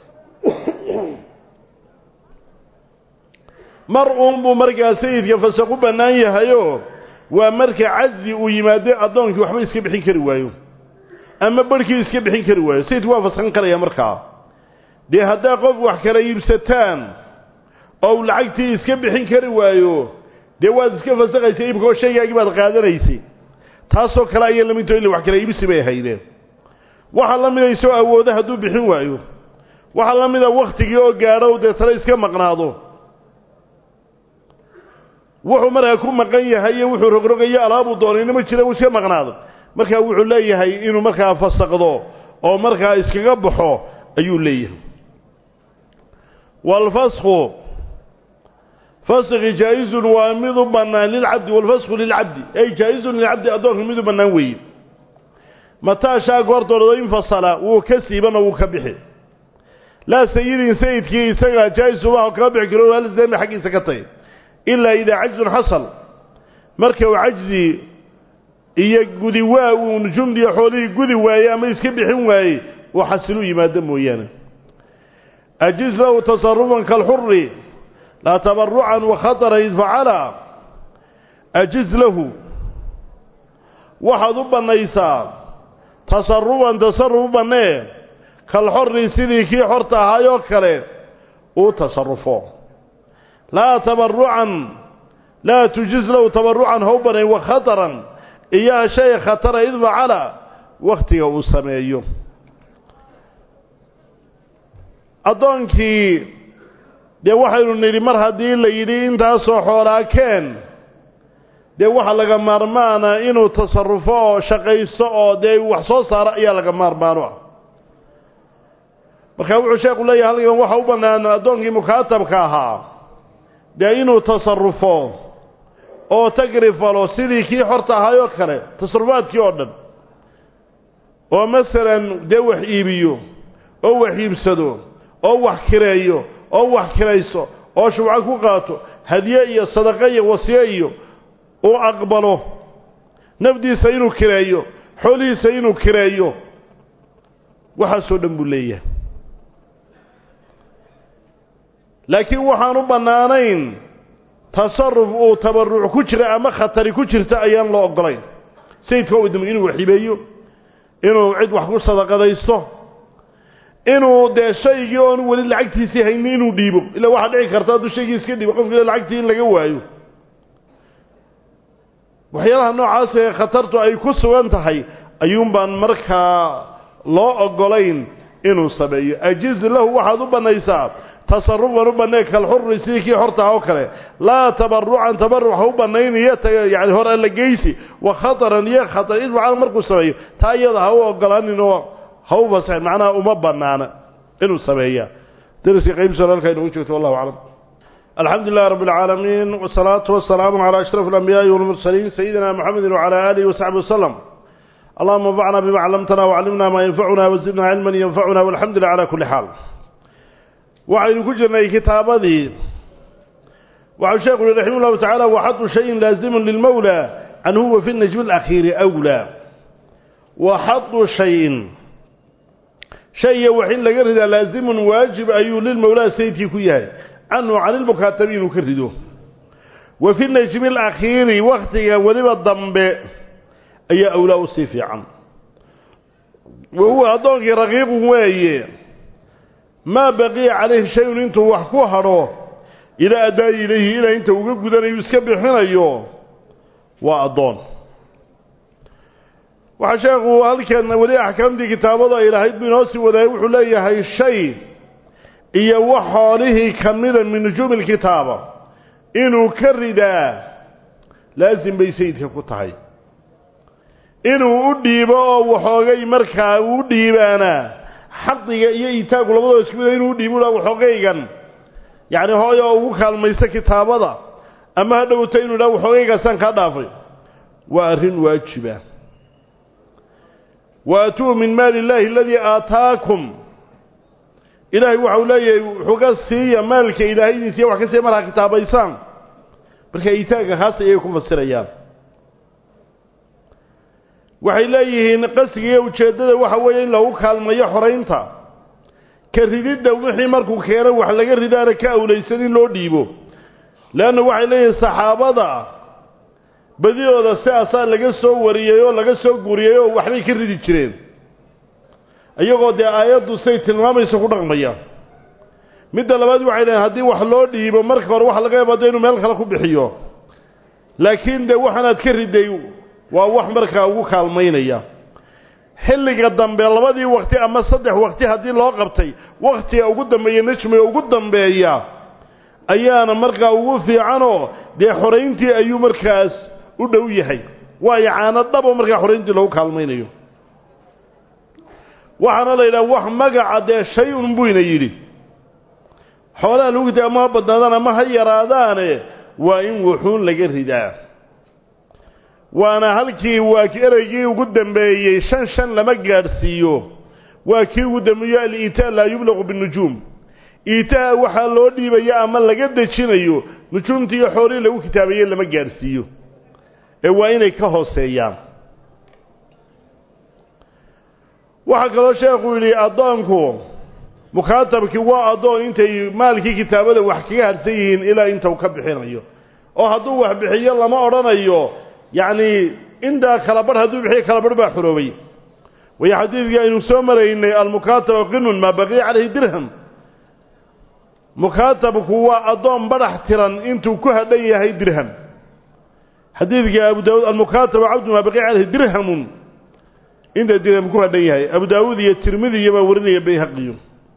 mar uun buu markaa sayidka fasaq u bannaan yahayoo waa marka cajzi uu yimaado addoonkii waxba iska bixin kari waayo ama barhkii iska bixin kari waayo sayidku waa fasakhan karaya markaa dee haddaa qof wax kala iibsataan oo uu lacagtii iska bixin kari waayo dee waad iska fasakhaysa iibka oo shaygaagii baad qaadanaysay taasoo kale ayaa lamidto illa wax kala iibsi bay ahaydeen waxaa la mida isoo awooda hadduu bixin waayo waxaa la mida wakhtigii oo gaadho dee tale iska maqnaado wuxuu markaa ku maqan yahay iyo wuxuu rogrogayo alaabuu doonayna ma jira uu iska maqnaado markaa wuxuu leeyahay inuu markaa fasaqdo oo markaa iskaga baxo ayuu leeyahay waalfasku faskhi jaa-izun waa mid u bannaan lilcabdi waalfasku lilcabdi ay jaa-izun lilcabdi addoonka mid u bannaan weeye mataa shaa goortoodado infasala wuu ka siibanoo wuu ka bixi laa sayidin sayidkii isaga jaa-isumaho kama bixi karo alsami xaggiisa ka tagay ilaa idaa cajzun xasal marka uu cajzi iyo gudi waa uu nujumdiyo xoolihii gudi waayey ama iska bixin waayey uu xasilu yimaado mooyaane ajiz lahu tasarufan kalxuri laa tabarucan wakhatara id facala ajiz lahu waxaad u bannaysaa tasarufan tasaruf u bannee kalxori sidii kii xorta ahaayoo kale uu tasarufo laa tabarucan laa tujiz lahu tabarucan ha u bannayn wakhataran iyaa shay khatara id facala wakhtiga uu sameeyo addoonkii dee waxaynu nidhi mar haddii la yidhi intaasoo xoolaa keen dee waxa laga maarmaana inuu tasarufo oo shaqaysto oo dee wax soo saaro ayaa laga maarmaano ah markaa wuxuu sheekhu leeyahay halkan waxa u bannaan addoonkii mukaatabka ahaa dee inuu tasarufo oo tagrifalo sidii kii xorta ahaayoo kale tasarufaadkii oo dhan oo masalan dee wax iibiyo oo wax iibsado oo wax kireeyo oo wax kirayso oo shubco ku qaato hadiye iyo sadaqo iyo wasiye iyo uu aqbalo nafdiisa inuu kireeyo xoolihiisa inuu kireeyo waxaasoo dhan buu leeyahay laakiin waxaan u bannaanayn tasaruf uu tabaruc ku jira ama khatari ku jirta ayaan loo oggolayn sayidka u idmay inuu wax hibeeyo inuu cid wax ku sadaqadaysto inuu dee shaygii oonu weli lacagtiisii hayni inuu dhiibo ila waxaa dhici karta hadduu shaygii iska dhiibo qofkii lacagtii in laga waayo waxyaalaha noocaas ee khatartu ay ku sugan tahay ayuun baan markaa loo ogolayn inuu sameeyo ajiz lahu waxaad u bannaysaa tasarufan u bannay kalxuri sidii kii hortaha oo kale laa tabarucan tabaruc ha u bannayniyo yani hor alla geysi wa khataran iyo khatar idfacan markuu sameeyo taa iyada ha u ogolaaninoo ha u fasaxin macnaha uma bannaana inuu sameeya dariska qaybsoo halkaa inoogu joogto wallahu aclam الحمد لله رب العالمين والصلاة والسلام على أشرف الأنبياء والمرسلين سيدنا محمد وعلى آله وصحبه وسلم اللهم انفعنا بما علمتنا وعلمنا ما ينفعنا وزدنا علما ينفعنا والحمد لله على كل حال وعين كجرنا كتابه وعن شيخ رحمه الله تعالى وحط شيء لازم للمولى أن هو في النجم الأخير أولى وحط شيء شيء وحين لقرد لازم واجب أيو للمولى سيدي كياه عنه عن المكاتبين وكرده وفي النجم الأخير وقتها ولما الضنب أي أولاء السيفي عن وهو أدوك رقيق وهي ما بقي عليه شيء انت وحكوه روه إلى أداء إليه إلى انت وقفت أن يسكبحنا أيوه وأضون وحشاقه هذا كان ولي أحكام دي كتابة إلى هيد بن أوسي وذا يوحو ليه هاي الشيء iyo wax xoolihii ka mida min nujuumi alkitaaba inuu ka ridaa laasim bay sayidka ku tahay inuu u dhiibo oo waxoogay markaa uu dhiibaana xaqiga iyo itaagu labadoo isku mida inuu u dhiibo ula waxoogaygan yacni hooy oo ugu kaalmayso kitaabada ama ha dhowto inuu idhaha waxoogaygaasaan kaa dhaafay waa arrin waajiba waatuu min maali illaahi aladii aataakum ilaahay waxau leeyahay wuxuu ka siiya maalka ilaahaydiisiiya wax ka siiya markaa kitaabaysaan marka iitaagga haas ayay ku fasirayaan waxay leeyihiin qasdiga iyo ujeeddada waxa weeye in lagu kaalmayo xoraynta ka rididda wixii markuu keeno wax laga ridaana ka awlaysan in loo dhiibo leanna waxay leeyihiin saxaabada badidooda sidaasaa laga soo wariyey oo laga soo guriyey oo waxbay ka ridi jireen iyagoo dee aayaddu siday tilmaamayso ku dhaqmaya midda labaad waxay leeyiin haddii wax loo dhiibo marka hore waxa laga yaabaa de inuu meel kale ku bixiyo laakiin dee waxaanaad ka riday waa wax markaa ugu kaalmaynaya xilliga dambe labadii wakti ama saddex wakti haddii loo qabtay wakhtiga ugu dambeeya najmiga ugu dambeeya ayaana markaa ugu fiicanoo dee xorayntii ayuu markaas u dhow yahay waayo caano dhabo markaa xorayntii lagu kaalmaynayo waxaana la yidhaha wax magaca dee shay-un buyna yidhi xoolaha lagu gita ama ha badnaadaan ama ha yaraadaane waa in wuxuun laga ridaa waana halkii waa ereygii ugu dambeeyey shan shan lama gaadhsiiyo waa kii ugu dambeeyo al-iitaa laa yublaqu binujuum iitaa waxaa loo dhiibaya ama laga dejinayo nujuumtii iyo xoolihii lagu kitaabeeyey lama gaadhsiiyo ee waa inay ka hooseeyaan waxaa kaloo sheekhu yidhi addoonku mukaatabkii waa addoon intay maalkii kitaabada wax kaga harsan yihiin ilaa inta uu ka bixinayo oo hadduu wax bixiyo lama odhanayo yacni intaa kala barh hadduu bixiyo kala barh baa xoroobay wayo xadiidkii aynu soo maraynay almukaataba qinun maa baqiya calayhi dirham mukaatabku waa addoon badhax tiran intuu ku hadhan yahay dirham xadiidkii abu daawuud almukaataba cabdu maa baqiya calayhi dirhamun inta dirham ku hadhan yahay abu daawuud iyo tirmidiya baa warinaya bayhaqiyo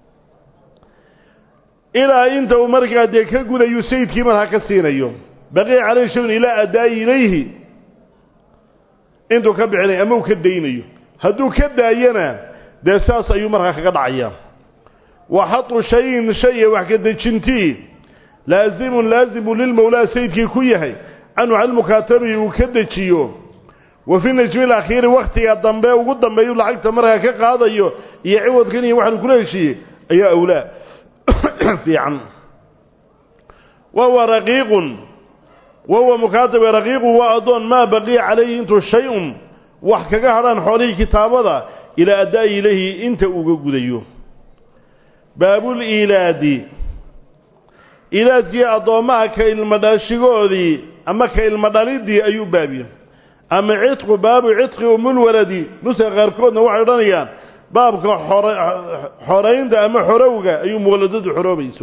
ilaa inta uu markaa dee ka gudayu sayidkii markaa ka siinayo baqiya calayhi shayun ilaa addaayi ilayhi intuu ka bixinayo ama uu ka daynayo hadduu ka daayana dee saas ayuu markaa kaga dhacayaa wa xatu shayin shaya wax ka dejintii laazimun laazimu lilmawlaa sayidkii ku yahay canhu can mukaatabihi uu ka dejiyo wa fi najmi alakhiiri wakhtiga dambe ugu dambeeyu lacagta markaa ka qaadayo iyo ciwadkan iyo waxaanu kula heshiiyey ayaa awlaa fiican wahuwa raqiiqun wahuwa mukaatabka raqiiqun waa addoon maa baqiya calayhi intuu shay-un wax kaga hadhaan xoolihii kitaabada ilaa addaa'i ilayhi inta uga gudayo baabul iilaadi iilaadkii addoommaha ka ilmo dhaashigoodii ama ka ilmo dhaliddii ayuu baabiye ama cidqu baabu cidqi umulwaladi nuska qaarkoodna waxay odhanayaan baabka xore xoraynta ama xorowga ayuu muwaladadu xoroobayso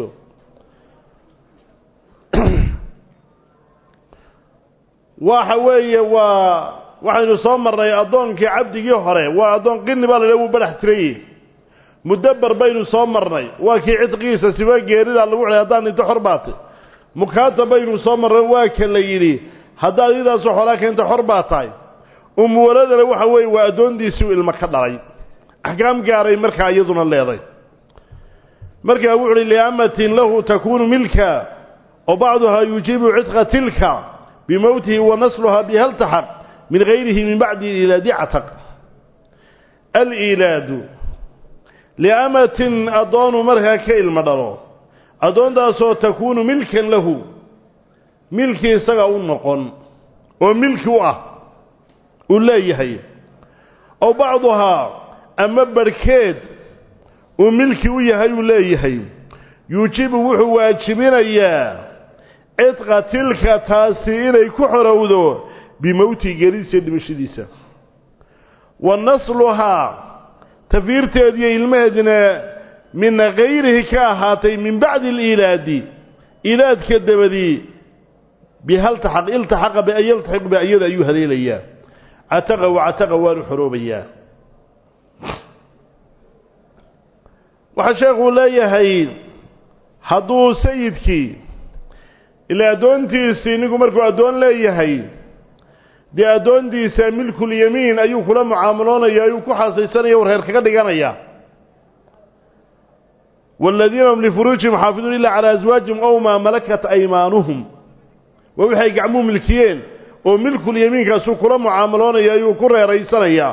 waxa weeye waa waxaynu soo marnay addoonkii cabdigii hore waa addoon qini baa la wuu badhax tirayey mudabar baynu soo marnay waa kii cidqigiisa siba geerida lagu celay haddaan inta xor baatay mukaata baynu soo marnay waa ka la yidhi haddaad idaasoo xoolaa keenta xor baa tahay umuwaladana waxa weeye waa addoontiisii ilmo ka dhalay axkaam gaaray markaa iyaduna leeday markaa wuxu uhi liamatin lahu takuunu milka oo bacduhaa yujiibu cidqa tilka bimowtihi wa nasluhaa bihaltaxaq min gayrihi min bacdi ilaadi cataq aliilaadu liamatin addoonu markaa ka ilmo dhalo addoontaasoo takuunu milkan lahu milki isaga u noqon oo milki u ah uu leeyahay oo bacduhaa ama barhkeed uu milki u yahay uu leeyahay yuujibu wuxuu waajibinayaa cidqa tilka taasi inay ku xorowdo bimowtihi geeridiisa dhimashadiisa wa nasluhaa tafiirteediiyo ilmaheedina min gayrihi ka ahaatay min bacdi aliilaadi ilaadka dabadii bihaltaxaq iltaxaqa bian yaltaxiq bi iyada ayuu haleelayaa cataqa wa cataqa waanu xoroobayaa waxaa sheekuu leeyahay hadduu sayidkii ilaa addoontiisii ninku markuu addoon leeyahay dee addoontiisa milkulyamiin ayuu kula mucaamaloonaya ayuu ku xaasaysanaya warheer kaga dhiganaya waaladiina hum lifuruujihim xaafiduun ila calaa aswaajihim ow maa malakat aymaanuhum waa waxay gacmuhu milkiyeen oo milkulyamiinkaasuu kula mucaamaloonaya ayuu ku reeraysanayaa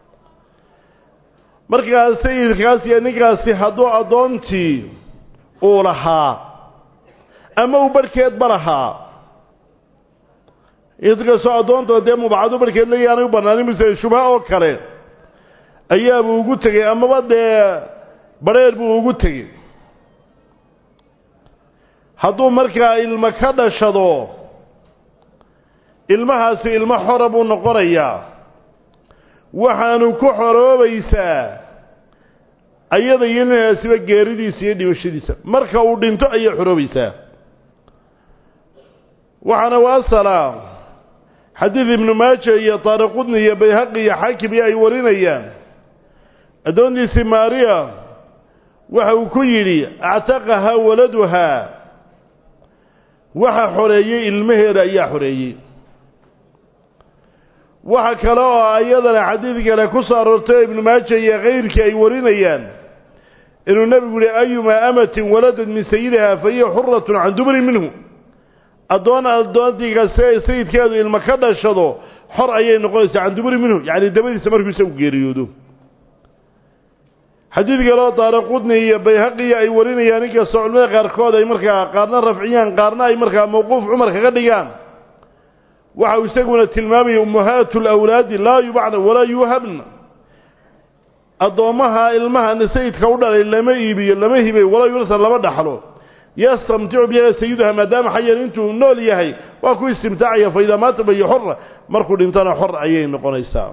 markaas sayidkaas iyo ninkaasi hadduu addoontii uu lahaa ama uu barhkeedba lahaa inkastoo addoontoo dee mubacado barhkeed leeya aanay u bannaanin mise shubha oo kale ayaabuu ugu tegey amaba dee badrheer buu ugu tegey hadduu markaa ilmo ka dhashado ilmahaasi ilmo xora buu noqonayaa waxaanu ku xoroobaysaa ayada iyo ninaasiba geeridiisa iyo dhimashadiisa marka uu dhinto ayay xoroobaysaa waxaana u asala xadiid ibnu maaja iyo taariqudni iyo bayhaqi iyo xaakim iyo ay warinayaan addoontiisii maariya waxa uu ku yidhi actaqahaa waladuhaa waxa xoreeyey ilmaheeda ayaa xoreeyey waxa kale oo ayadana xadiid kale ku soo aroortay ibnu maaja iyo kayrkii ay warinayaan inuu nebigu yihi ayumaa amatin waladad min sayidihaa fa hiya xuratun can dubri minhu addoon addoontii kaste sayidkeedu ilmo ka dhashado xor ayay noqonaysaa can duburi minhu yacni dabadiisa markuu isagu geeriyoodo xadiid kale oo daara qudni iyo bayhaqiya ay warinayaan inkastoo culimada qaarkood ay markaa qaarna rafciyaan qaarna ay markaa mawquuf cumar kaga dhigaan waxa uu isaguna tilmaamaya ummahaatu lawlaadi laa yubacna walaa yuuhabna addoommaha ilmaha sayidka u dhalay lama iibiyo lama hibayo walaa yursa lama dhaxlo yastamticu biha sayiduha maadaama xayan intuu nool yahay waa ku istimtaacaya fa idaa maata bayo xora markuu dhintona xor ayay noqonaysaa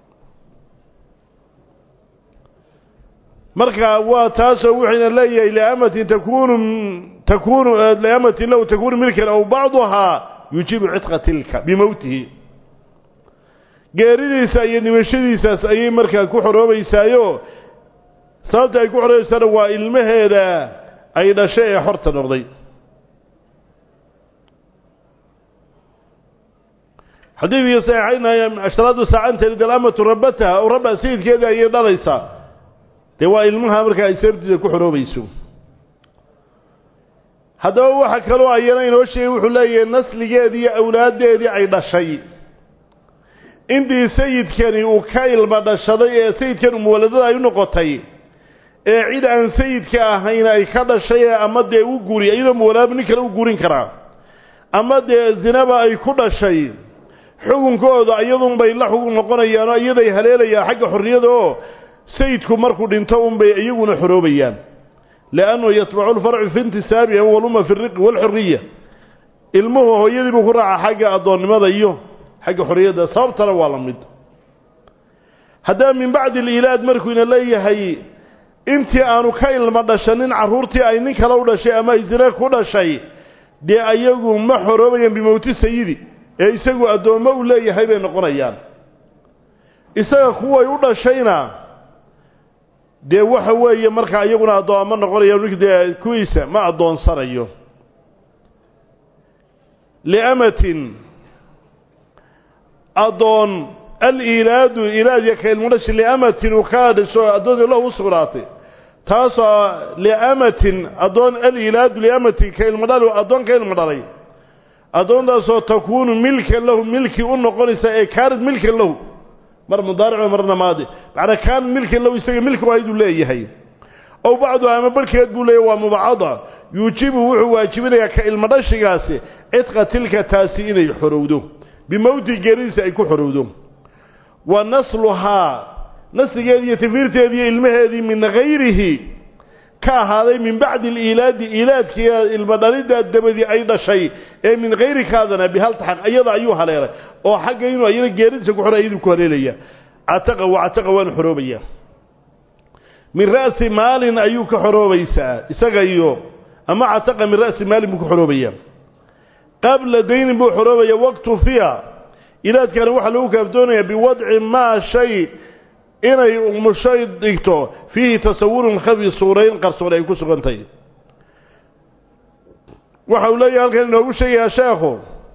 marka waa taasoo wuxuyna leeyahay liamatin takunu takunu liamatin lahu takunu milkan aw bacduhaa yujibu cidqa tilka bimowtihi geeridiisa iyo dhimashadiisaas ayay markaa ku xoroobaysaayo sababta ay ku xoroobaysaana waa ilmaheeda ay dhashay ee xorta noqday xadiidkii saxiixaynaya ashraadu saacanteed alamatu rabataha oo rabba sayidkeedii ayay dhalaysaa dee waa ilmaha markaa ay sababtiisa ku xoroobayso haddaba waxa kaloo ayana inoo sheegay wuxuu leeyahay nasligeedii iyo awlaaddeedii ay dhashay intii sayidkani uu ka ilma dhashaday ee sayidkan umuwaladada ay u noqotay ee cid aan sayidka ahayn ay ka dhashay ee ama dee u guri iyadoo muwalaaba nin kale u gurin karaa ama dee zinaba ay ku dhashay xukunkooda iyadunbay la xugun noqonayaanoo iyaday haleelayaan xagga xorriyada oo sayidku markuu dhinto unbay iyaguna xoroobayaan liannahu yatbacu lfarcu fi intisaabihi waluma fi riqi waalxuriya ilmuhu hooyadii buu ku raaca xagga addoonnimada iyo xagga xorriyadda sababtana waa la mid haddaba min bacdi aliilaad markuuna leeyahay intii aanu ka ilmo dhashanin carruurtii ay nin kale u dhashay ama isre ku dhashay dee ayagu ma xoroobayaan bimowti sayidi ee isagu addoommo uu leeyahay bay noqonayaan isaga kuway u dhashayna dee waxa weeye markaa iyaguna addoommo noqonayaan dee kuwiisa ma addoonsanayo liamatin addoon aliilaadu ilaadiya ka ilmudhashi liamatin uu ka dhasho addoontii lahu u sugnaatay taasoo liamatin addoon aliilaadu liamatin ka ilmadhal addoon ka ilmo dhalay addoontaasoo takuunu milkan lahu milki u noqonaysa ee kaanad milkan lahu mar mudaarico marna maadi macnaa kaanad milkan lahu isaga milki wahayduu leeyahay ow bacdu ama barhkeed buu leeyahy waa mubacada yuujibu wuxuu waajibinayaa ka ilmo dhashigaasi cidqa tilka taasi inay xorowdo bimowti geeridiisa ay ku xorowdo wa nasluhaa nasligeedii iyo tafiirteedii iyo ilmaheedii min hayrihi ka ahaaday min bacdi aliilaadi iilaadkiiya ilmo dhaliddaa dabadii ay dhashay ee min hayri kaadana bihaltaxaq iyada ayuu haleelay oo xagga inuu ayana geeridiisa ku xora iyaduu ku haleelaya cataqa wa cataqa waanu xoroobaya min ra'si maalin ayuu ka xoroobaysaa isaga iyo ama cataqa min ra'si maalin buu ka xoroobaya qabla daynin buu xoroobaya waqtu fiya ilaadkana waxaa lagu kaafdoonayaa biwadci maa shay inay umushay dhigto fiihi tasawurun khafi suurayn qarsoon ay ku sugantahay waxa uu leeyahay halkan inoogu sheegayaa sheekhu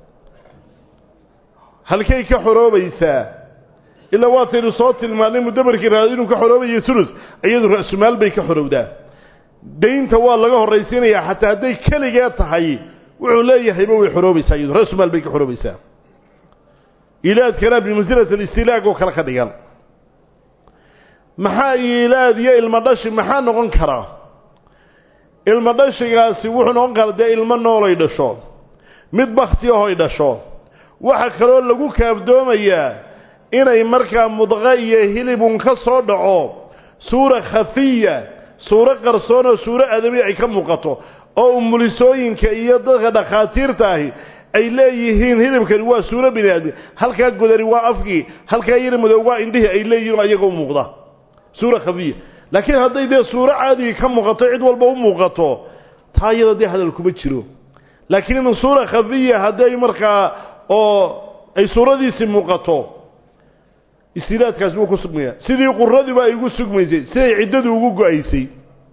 halkay ka xoroobaysaa ilaa waataynu soo tilmaannay mudabarkii raad inuu ka xoroobayo ulus iyadu ra'sumaal bay ka xorowdaa daynta waa laga horraysiinayaa xataa hadday keligee tahay wuxuu leeyahayba way xoroobaysaa iyadu ra'sumaal bay ka xoroobaysaa ilaadkana bimansilati alistilaag oo kale ka dhigan maxaa iilaad iyo ilmo dhashi maxaa noqon karaa ilmo dhashigaasi wuxuu noqon karaa dee ilmo noolay dhasho mid bakti ahoy dhasho waxaa kaloo lagu kaafdoomayaa inay markaa mudqa iyo hilibun ka soo dhaco suura khafiya suuro qarsoon oo suuro adabi ay ka muuqato oo umulisooyinka iyo dadka dhakhaatiirta ahi ay leeyihiin hilibkani waa suuro bini aadmi halkaa godani waa afkii halkaa yari madow waa indhihii ay leeyihiin ayaga u muuqda suura khafiya laakiin hadday dee suuro caadigi ka muuqato cid walba u muuqato taa iyada dee hadal kuma jiro laakiin in suura khafiya hadday markaa oo ay suuradiisii muuqato istilaadkaasi wuu ku sugmaya sidii quradiba ay ugu sugmaysay siday ciddadu ugu go-aysay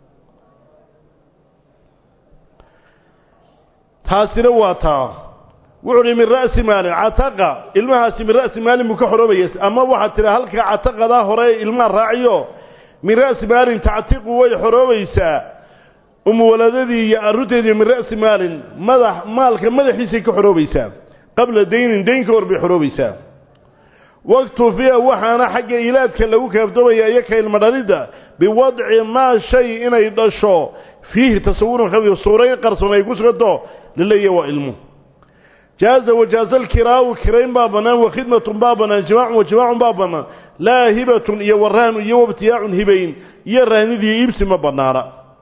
taasina waa taa wuxuu uhi min ra'si maalin cataqa ilmahaasi min ra'si maalin buu ka xoroobaya ama waxaad tidha halka cataqadaa hore ilmaha raaciyo min ra'si maalin tactiqu way xoroobaysaa umuwaladadii iyo arunteedii min ra'si maalin madax maalka madaxiisay ka xoroobaysaa qabla daynin dayn ka hor bay xoroobaysaa waktufiya waxaana xagga ilaadka lagu kaafdoomaya iyo ka ilmo dhalidda biwadci maa shay inay dhasho fiihi tasawurun khafiif suurayn qarsoon ay ku suganto laleeyahy waa ilmu jaaza wajaaza alkiraau kirayn baa bannaan wakhidmatun baa bannaan jimaacun wajimaacun baa bannaan laa hibatun iyo waraanu iyo wabtiyaacun hibayn iyo raanidii iibsi ma bannaana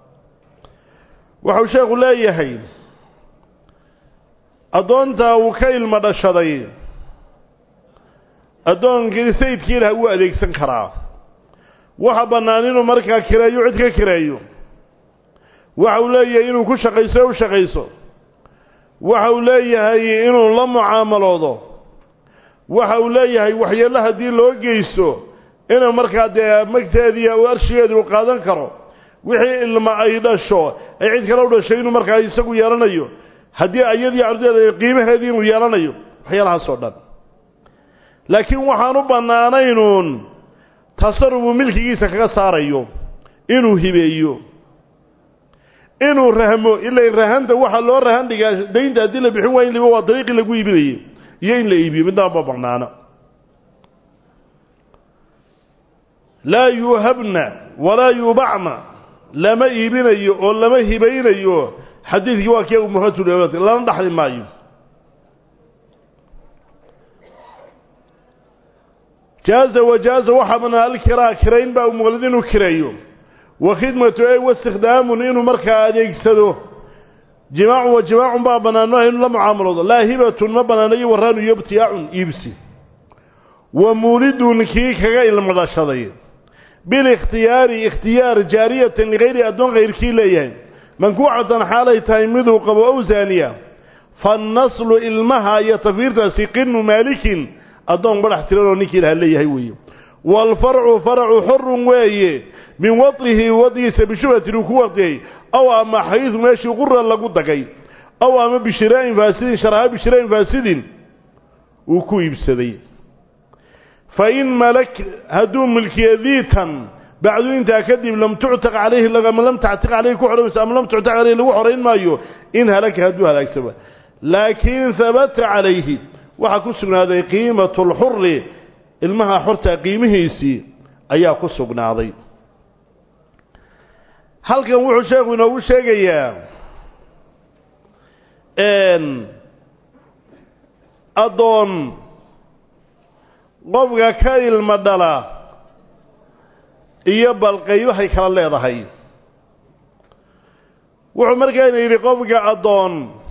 waxau sheekhu leeyahay addoontaa uu ka ilmo dhashaday addoonkii sayidkii ilaha wuu adeegsan karaa waxa bannaan inuu markaa kireeyo cid ka kireeyo waxa uu leeyahay inuu ku shaqayso o u shaqayso waxa uu leeyahay inuu la mucaamaloodo waxa uu leeyahay waxyeello haddii loo geysto inuu markaa dee magteediiy u arshigeedii uu qaadan karo wixii ilma ay dhasho ay cid kale u dhashay inuu markaa isagu yeelanayo haddii ayadii cardeeda qiimaheedii inuu yeelanayo waxyaalahaas oo dhan laakiin waxaan u bannaanaynuun tasarufuu milkigiisa kaga saarayo inuu hibeeyo inuu rahmo ila rahanta waxaa loo rahan dhigaa daynta haddii la bixin waaya in liba waa dariiqii lagu iibinayay iyo in la iibiyo midnaba ma banaana laa yuuhabna walaa yuubacna lama iibinayo oo lama hibaynayo xadiidkii waa kii umuhatul lana dhaxli maayo jaaza wajaaza waxaa banaan alkiraa kirayn baa umuqlid inuu kireeyo wa khidmatu ey waistikdaamun inuu markaa adeegsado jimaacun wa jimaacun baa banaano inuu la mucaamaloodo laa hibatun ma banaano iyo waraanu iyo ibtiyaacun iibsi wa muulidun kii kaga ilmo dhashaday bilikhtiyaari ikhtiyaar jaariyatan ligayri addoon kayrkii leeyahay mankuucatan xaalay tahay miduu qabo ow zaaniya fannaslu ilmaha iyo tafiirtaasi qinu maalikin addoon badhax tiran oo ninkii laha leeyahay weeye waalfarcu faracu xorun weeye min wadcihi wadciisa bishubhatin uu ku wadiyey aw ama xaydu meeshii qura lagu dagay aw ama bishiraa'in faasidin sharaha bishiraa'in faasidin uu ku iibsaday fa in malak hadduu milkiya diitan bacdu intaa kadib lam tuctaq calayhi ama lam tactiq calayhi ku xoraymayso ama lam tuctaq calayhi lagu xorayn maayo in halaka hadduu halaagsama laakiin habata calayhi waxaa ku sugnaaday qiimatu lxuri ilmaha xorta qiimihiisii ayaa ku sugnaaday halkan wuxuu sheekhu inoogu sheegayaa addoon qofka ka ilma dhala iyo balqaybahay kala leedahay wuxuu markaana yidhi qofka addoon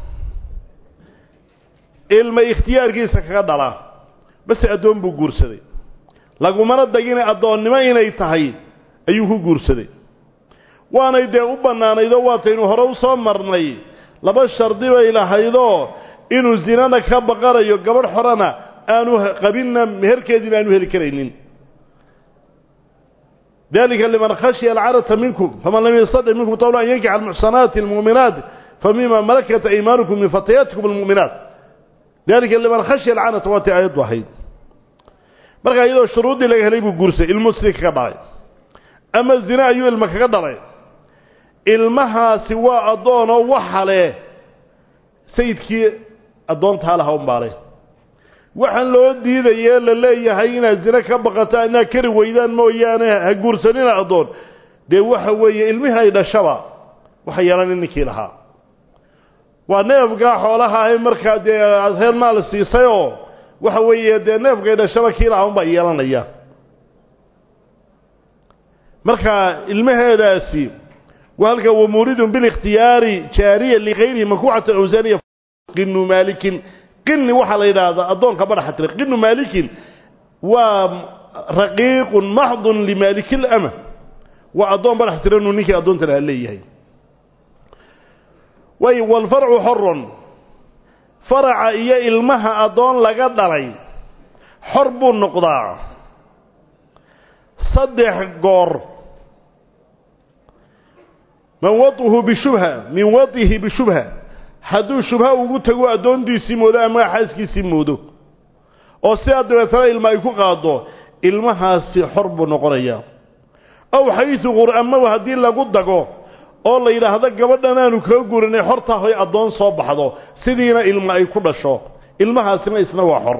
ilma ikhtiyaarkiisa kaga dhala base addoon buu guursaday lagumana dagina addoonnimo inay tahay ayuu ku guursaday waanay dee u bannaanaydoo waataynu hore u soo marnay laba shardi bay lahaydoo inuu zinana ka baqanayo gabadh xorana aanu qabinna meherkeediina aanu heli karaynin dalika liman khashya alcarata minkum faman lam yastadic minkum tawla an yankixa almuxsanaati almu'minaat famima malakat aymaanukum min fatayaatikum almu'minaat dalika liman khashya alcanata waatay aayaddu ahayd markaa iyadoo shuruuddii laga helay buu guursay ilmuhu sidii kaga dhalay ama zine ayuu ilma kaga dhalay ilmahaasi waa addoonoo waxa leh sayidkii addoontaa laha unbaale waxaan loo diidayee la leeyahay inaad zine ka baqataan inaad kari weydaan mooyaane ha guursanina addoon dee waxa weeye ilmihii ay dhashaba waxa yeelana ninkii lahaa waa neefkaa xoolaha ahay markaa dee aad reer maal siisayoo waxa weeye dee neefkay dhashaba kii lahaa unbaa yeelanaya marka ilmaheedaasi waa halka wamuuridun bilikhtiyaari jaariya ligayrihi mankuucatan awsaaniya qinu maalikin qini waxaa la yidhaahdaa addoonka badhaxa tira qinu maalikin waa raqiiqun maxdun limaaliki lama waa addoon badhax tiranuu ninkii addoonta laha leeyahay way walfarcu xorun faraca iyo ilmaha addoon laga dhalay xor buu noqdaa saddex goor man waطhu bishubha min waطihi bishubha hadduu shubha ugu tago addoontiisii moodo ama xaaskiisii moodo oo sidaa dabeetana ilma ay ku qaado ilmahaasi xor buu noqonayaa aw xaysu qur-amahu haddii lagu dago oo la yidhaahdo gabadhan aanu kaa gurinay xortaa hoy addoon soo baxdo sidiina ilma ay ku dhasho ilmahaasina isna waa xor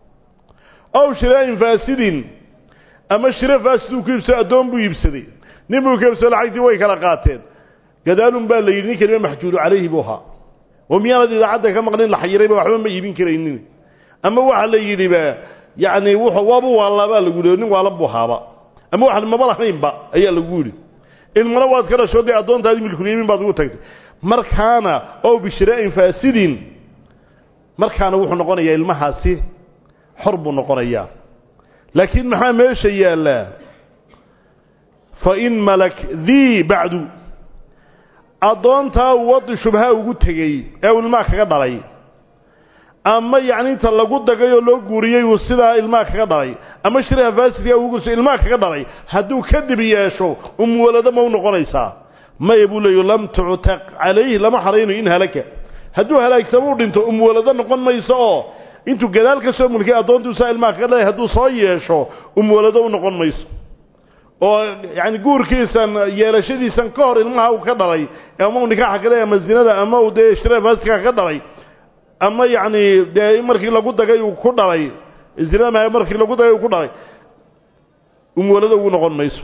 aw shiraa'in faasidin ama shiro faasid uu ku iibsado addoon buu iibsaday nin buu ka iibsado lacagtii way kala qaateen gadaalun baa la yidhi nin kalima maxjuulu calayhi buu ahaa oo miyaanad idaacadda ka maqlin la xayirayba waxba ma iibin karaynin ama waxaa la yidhiba yacni wuxuu waabu waalaabaa lagu yidhi nin waalan buu haaba ama waxaan maba lahaynba ayaa lagu yidhi ilmana waad ka dhasho dee addoontaadii milkulyamiin baad ugu tagtay markaana ow bishiraa'in faasidin markaana wuxuu noqonayaa ilmahaasi xor buu noqonayaa laakiin maxaa meesha yaallaa fa in malak dii bacdu addoontaa wadi shubha ugu tegey ee uu ilmaha kaga dhalay ama yacni inta lagu dagay oo loo guuriyey uu sidaa ilmaha kaga dhalay ama shiraha faasidkaa ugu guursa ilmaha kaga dhalay hadduu kadib yeesho umwalado ma u noqonaysaa maya buu leeyo lam tuctaq calayhi lama xaraynayo in halaka hadduu halaagsamo u dhinto umwalado noqon mayso oo intuu gadaal ka soo mulkiyay addoontuusaa ilmaha kaga dhalay hadduu soo yeesho umwalado u noqon mayso oo yani guurkiisan yeelashadiisan ka hor ilmaha uu ka dhalay ama uu nikaaxa ka dhalay ama zinada ama uu dee shira faasika ka dhalay ama yacni dee markii lagu dagay uu ku dhalay zinada markii lagu dagay uu ku dhalay umwalada ugu noqon mayso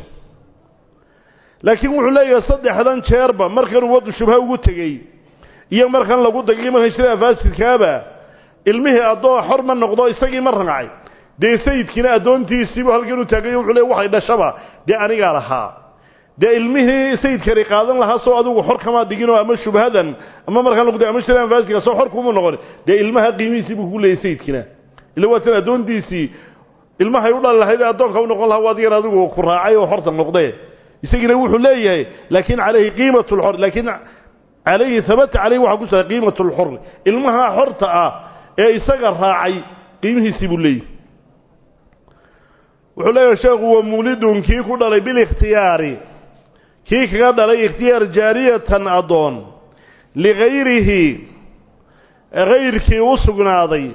laakiin wuxuu leeyahay saddexdan jeerba markanuu wadu shubha ugu tegey iyo markan lagu dagay markan shira faasidkaaba ilmihii addoo xor ma noqdo isagii ma rancay dee sayidkiina addoontiisiibuu halkan u taagayo wuxuu leey waxay dhashaba dee anigaa lahaa dee ilmihii sayidkani qaadan lahaa soo adigu xor kamaa diginoo ama shubhadan ama markaan lagu ama shiraan faasiga soo xor kuma noqon dee ilmaha qiimihiisii buu ku leeyay sayidkiina ila waa tan addoontiisii ilmahay u dhali lahayd ee addoonka u noqon lahaa waad yar adigu ku raacay oo xorta noqdee isagiina wuxuu leeyahay laakiin calayhi qiimat lxor laakiin calayhi habata caleyhi waxaa ku sugan qiimat lxori ilmaha xorta ah ee isaga raacay qiimihiisii buu leeyahy wuxuu leeyahay sheekhu wa muulidun kii ku dhalay bilikhtiyaari kii kaga dhalay ikhtiyaar jaariyatan addoon ligayrihi hayrkii u sugnaaday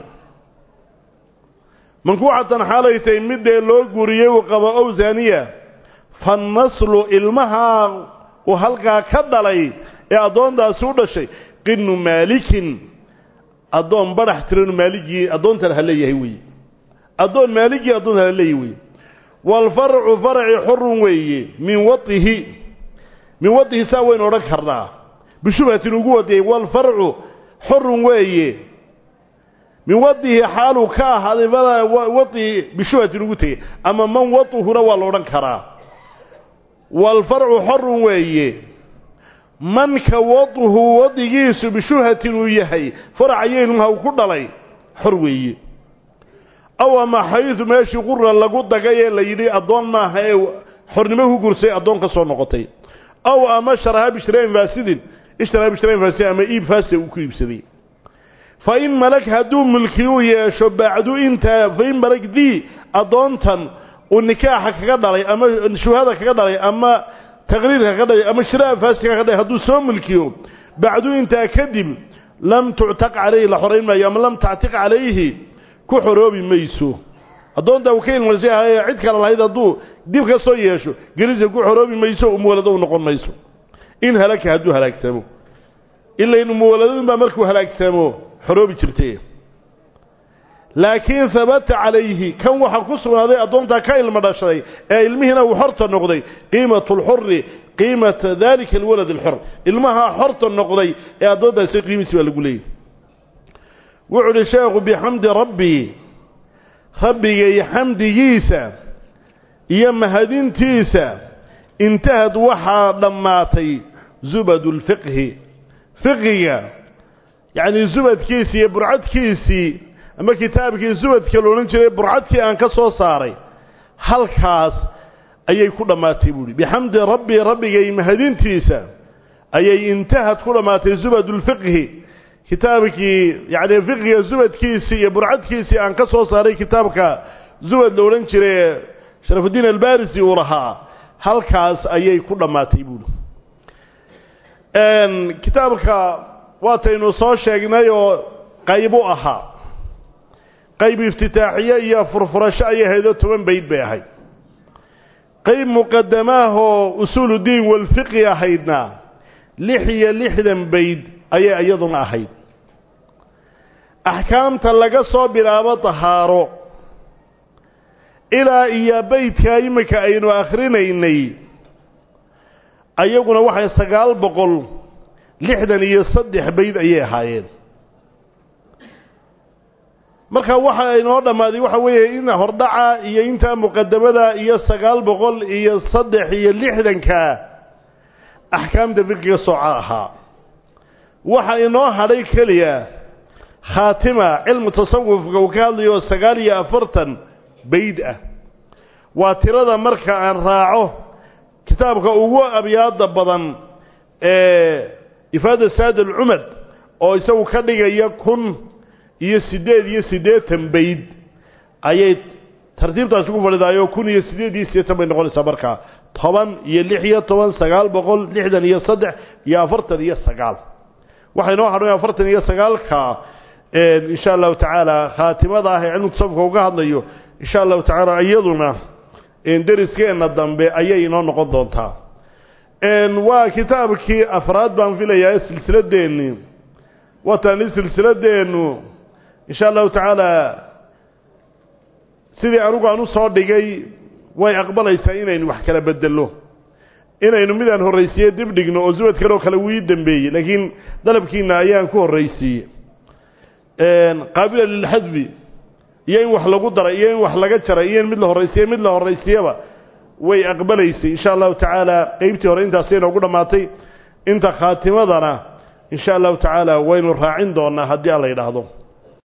mankuucatan xaalay tahay midee loo guuriyey uu qabo ow zaaniya fannaslu ilmaha uu halkaa ka dhalay ee addoontaasi u dhashay qinu maalikin addoon badhax tiranu maaligii addoontan ha leeyahay weeye addoon maaligii addoontan ha leeyahay weeye waalfarcu faraci xorun weeye min waihi min waihi saa waynu odhan karnaa bishubhatin ugu wadiyey waalfarcu xorun weeye min wadihi xaaluu ka ahaaday wai bishubhatin ugu tegey ama man watuhuna waa la odhan karaa waalfarcu xorun weeye manka waduhu wadigiisu bishubhatin uu yahay faracayo ilmaha uu ku dhalay xor weeye aw ama xaydu meeshii qura lagu dagay ee la yidhi addoon maaha ee xornimo ku gursay addoon ka soo noqotay aw ama sharaha bishrayn faasidin ishtaraa bishrayn faasidin ama iib faasida uu ku iibsaday fa in malag hadduu mulki u yeesho bacdu intaa fa in malag dii addoontan uu nikaaxa kaga dhalay ama shuhada kaga dhalay ama taqriirka kaga dhalay ama shiraha faasidka kaga dhalay hadduu soo mulkiyo bacdu intaa kadib lam tuctaq calayhi la xorayn maayo ama lam tactiq calayhi ku xoroobi mayso addoontaa uu ka ilmarsay ahaye cid kale lahayd hadduu dib ka soo yeesho gelisa ku xoroobi mayso umuwalado u noqon mayso in halaka hadduu halaagsamo ilain umuwaladadun baa markuu halaagsamo xoroobi jirtay laakiin habata calayhi kan waxaa ku sugnaaday addoontaa ka ilmo dhashaday ee ilmihiina uu xorta noqday qiimatu lxuri qiimata dalika alwalad alxor ilmaha xorta noqday ee addoontaasi qiimiisi baa lagu leeyahy wuxuu uhi sheekhu bixamdi rabbii rabbigay xamdigiisa iyo mahadintiisa intahad waxaa dhammaatay zubadu lfiqhi fiqiga yacnii zubadkiisii iyo burcadkiisii ama kitaabkii zubadka la odhan jiray burcadkii aan ka soo saaray halkaas ayay ku dhammaatay buuhi bixamdi rabbii rabbigay mahadintiisa ayay intahad ku dhammaatay zubadulfiqhi kitaabkii yacni fiqiga zubadkiisii iyo burcadkiisii aan ka soo saaray kitaabka zubad la odhan jiray sharafudiin albarisi uu lahaa halkaas ayay ku dhammaatay buuhi kitaabka waataynu soo sheegnay oo qayb u ahaa qayb iftitaaxiye iyo furfurasho ayay ahaydoo toban bayd bay ahayd qayb muqadamaahoo usuuludiin walfiqi ahaydna lix iyo lixdan bayd ayay iyaduna ahayd axkaamta laga soo bilaabo dahaaro ilaa iyo beydka iminka aynu akhrinaynay ayaguna waxay sagaal boqol lixdan iyo saddex bayd ayay ahaayeen marka waxa inoo dhammaaday waxa weeye in hordhaca iyo intaa muqadamada iyo sagaal boqol iyo saddex iyo lixdanka axkaamta fiqiga sooca ahaa waxa inoo hadhay keliya khaatima cilmu tasawufka uu ka hadlayo sagaal iyo afartan bayd ah waa tirada marka aan raaco kitaabka ugu abyaada badan ee ifaada saad alcumad oo isagu ka dhigaya kun iyo siddeed iyo siddeetan bayd ayay tartiibtaasi ku fadhidaayoo kun iyo siddeed iyo siddeetan bay noqonaysaa markaa toban iyo lix iyo toban sagaal boqol lixdan iyo saddex iyo afartan iyo sagaal waxay noo hadhay afartan iyo sagaalka insha allahu tacaala khaatimada ah ee cilmu tasawufka uga hadlayo insha allahu tacaala iyaduna deriskeenna dambe ayay inoo noqon doontaa waa kitaabkii afraad baan filayaa silsiladeenni watani silsiladeennu insha allahu tacaala sidii anigu aan u soo dhigay way aqbalaysaa inaynu wax kala bedello inaynu midaan horraysiiye dib dhigno oo subad kale oo kale wuu ii dambeeyey laakiin dalabkiina ayaan ku horraysiiyey qaabila lilxadfi iyo in wax lagu daray iyo in wax laga jaray iyo in mid la horraysiiye mid la horraysiyaba way aqbalaysay insha allahu tacaala qeybtii hore intaasay noogu dhammaatay inta khaatimadana insha allahu tacaala waynu raacin doonaa haddii aan la yidhaahdo